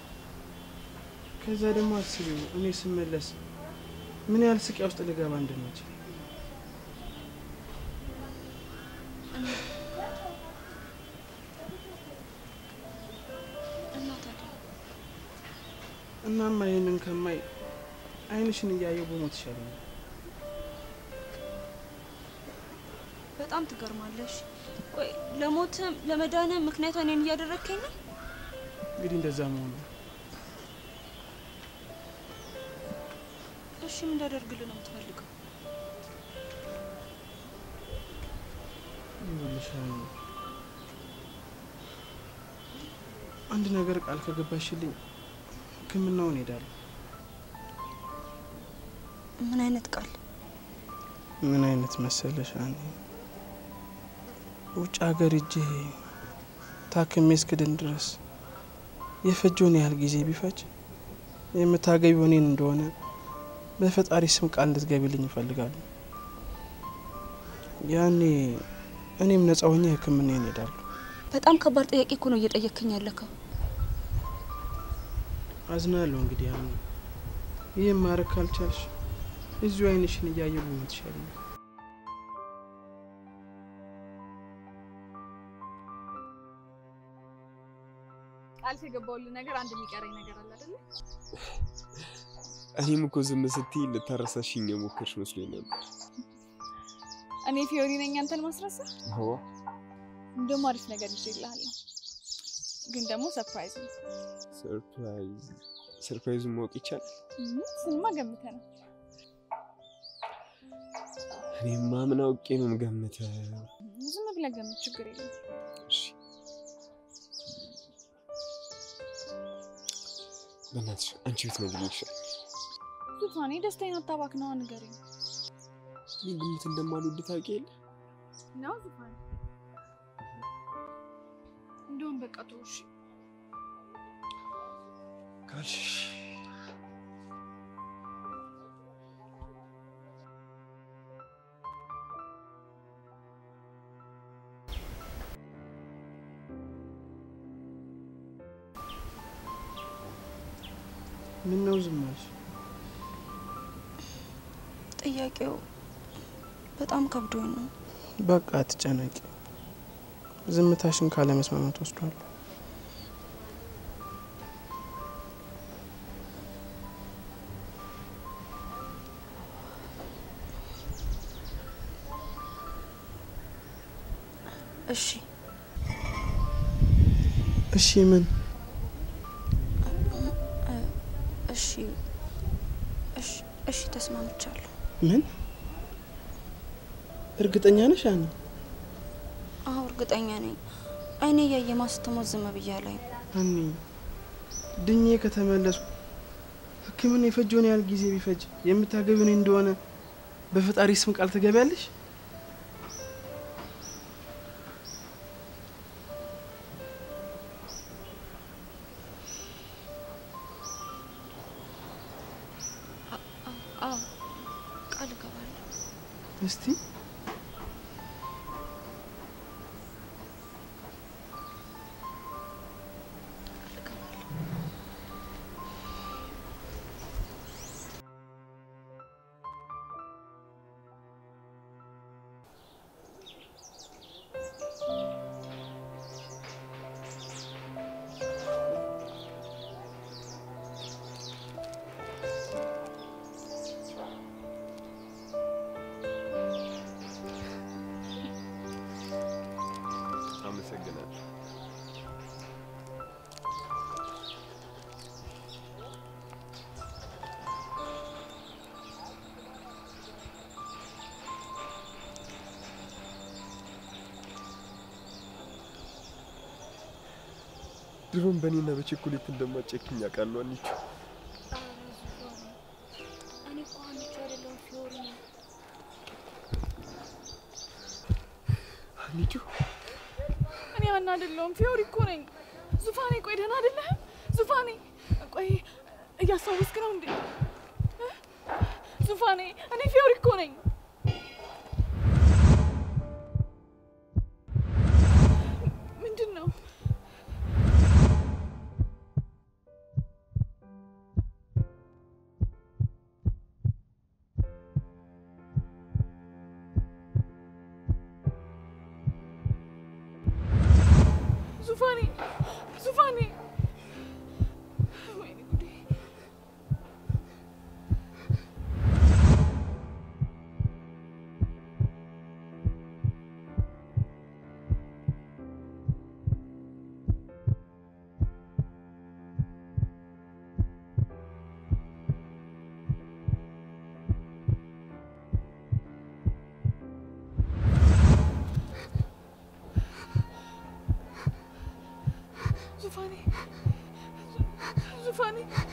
ከዛ ደግሞ አስቢው እኔ ስመለስ ምን ያህል ስቃይ ውስጥ ልገባ እንደምችል። እና ታዲያ እናማ ይህንን ከማይ አይንሽን እያየው በሞት ይሻለኛል። በጣም ትገርማለሽ። ቆይ ለሞትም ለመዳንም ምክንያት እኔን እያደረግከኝ ነው? እንግዲህ እንደዛ መሆኑ ነው። እሺ ምን እንዳደርግልህ ነው የምትፈልገው? ይኸውልሽ ሀኒ፣ አንድ ነገር ቃል ከገባሽልኝ ህክምናውን ሄዳለሁ። ምን አይነት ቃል? ምን አይነት መሰለሽ ሀኒ፣ ውጭ ሀገር እጄ ታክሜ እስክድን ድረስ የፈጀውን ያህል ጊዜ ቢፈጅ የምታገቢው እኔን እንደሆነ በፈጣሪ ስም ቃል እንድትገቢልኝ እፈልጋለሁ። ያኔ እኔም ነጻ ሆኜ ህክምናዬን እሄዳለሁ። በጣም ከባድ ጥያቄ እኮ ነው እየጠየቅከኝ ያለከው። አዝናለሁ። እንግዲህ ሀኒ፣ ይህም ማድረግ ካልቻልሽ እዚሁ አይንሽን እያየሁ ብሞት ይሻለኛል። ቃል ከገባሁልህ ነገር አንድ የሚቀረኝ ነገር አለ አይደለ? እኔም እኮ ዝም ስትይ ልታረሳሽኝ የሞከርሽ መስሎኝ ነበር። እኔ ፊዮሪ ነኝ አንተን ማስረሳ። አዎ እንደውም አሪፍ ነገር ይዤልሃለሁ፣ ግን ደግሞ ሰርፕራይዝ ነው። ሰርፕራይዝ ሰርፕራይዙን ማወቅ ይቻላል? እም፣ እሱንማ ገምተህ ነው። እኔማ ምን አውቄ ነው የምገምተው? ዝም ብለህ ገምት፣ ችግር የለም። እሺ በእናትሽ አንቺ ብትነግሪኝ ይሻላል። ዙፋኔ ደስታዬን አታባክነዋ፣ ንገረኝ። እኔ ግምት እንደማልወድ ታውቂ የለ ነው ዙፋኔ። እንደውም በቃ ተው እሺ። ካልሽ ምን ነው ዝም አልሽ? ጥያቄው በጣም ከብዶኝ ነው። በቃ አትጨነቂ። ዝምታሽን ካለመስማማት ወስዷል። እሺ እሺ ምን እሺ እሺ እሺ ተስማምቻለሁ። ምን? እርግጠኛ ነሽ አኒ? አዎ እርግጠኛ ነኝ። አይኔ እያየ ማስተሞት ዝም ብያለሁ። አኒ ድኜ ከተመለስኩ ሕክምና የፈጀውን ያህል ጊዜ ቢፈጅ የምታገቢው እኔ እንደሆነ በፈጣሪ ስም ቃል ትገቢያለሽ? አዎ ቃል እገባለሁ። እስቲ አመሰግናለሁ። ድሮም በእኔና በቸኮሌት እንደማጨክኝ አውቃለሁ አንቺ። እኔ እኮ አንቺ አይደለሁም ፊዮሪ ነኝ። አንቺ እኔ ሀና አይደለሁም ፊዮሪ እኮ ነኝ። ዙፋኔ ቆይ ደህና አይደለህም? ዙፋኔ ቆይ እያስታወስክ ነው እንዴ? እ? ዙፋኔ እኔ ፊዮሪ እኮ ነኝ። ምንድን ነው? ዙፋኔ ዙፋኔ ወይኔ ጉዴ ዙፋኔ ዙፋኔ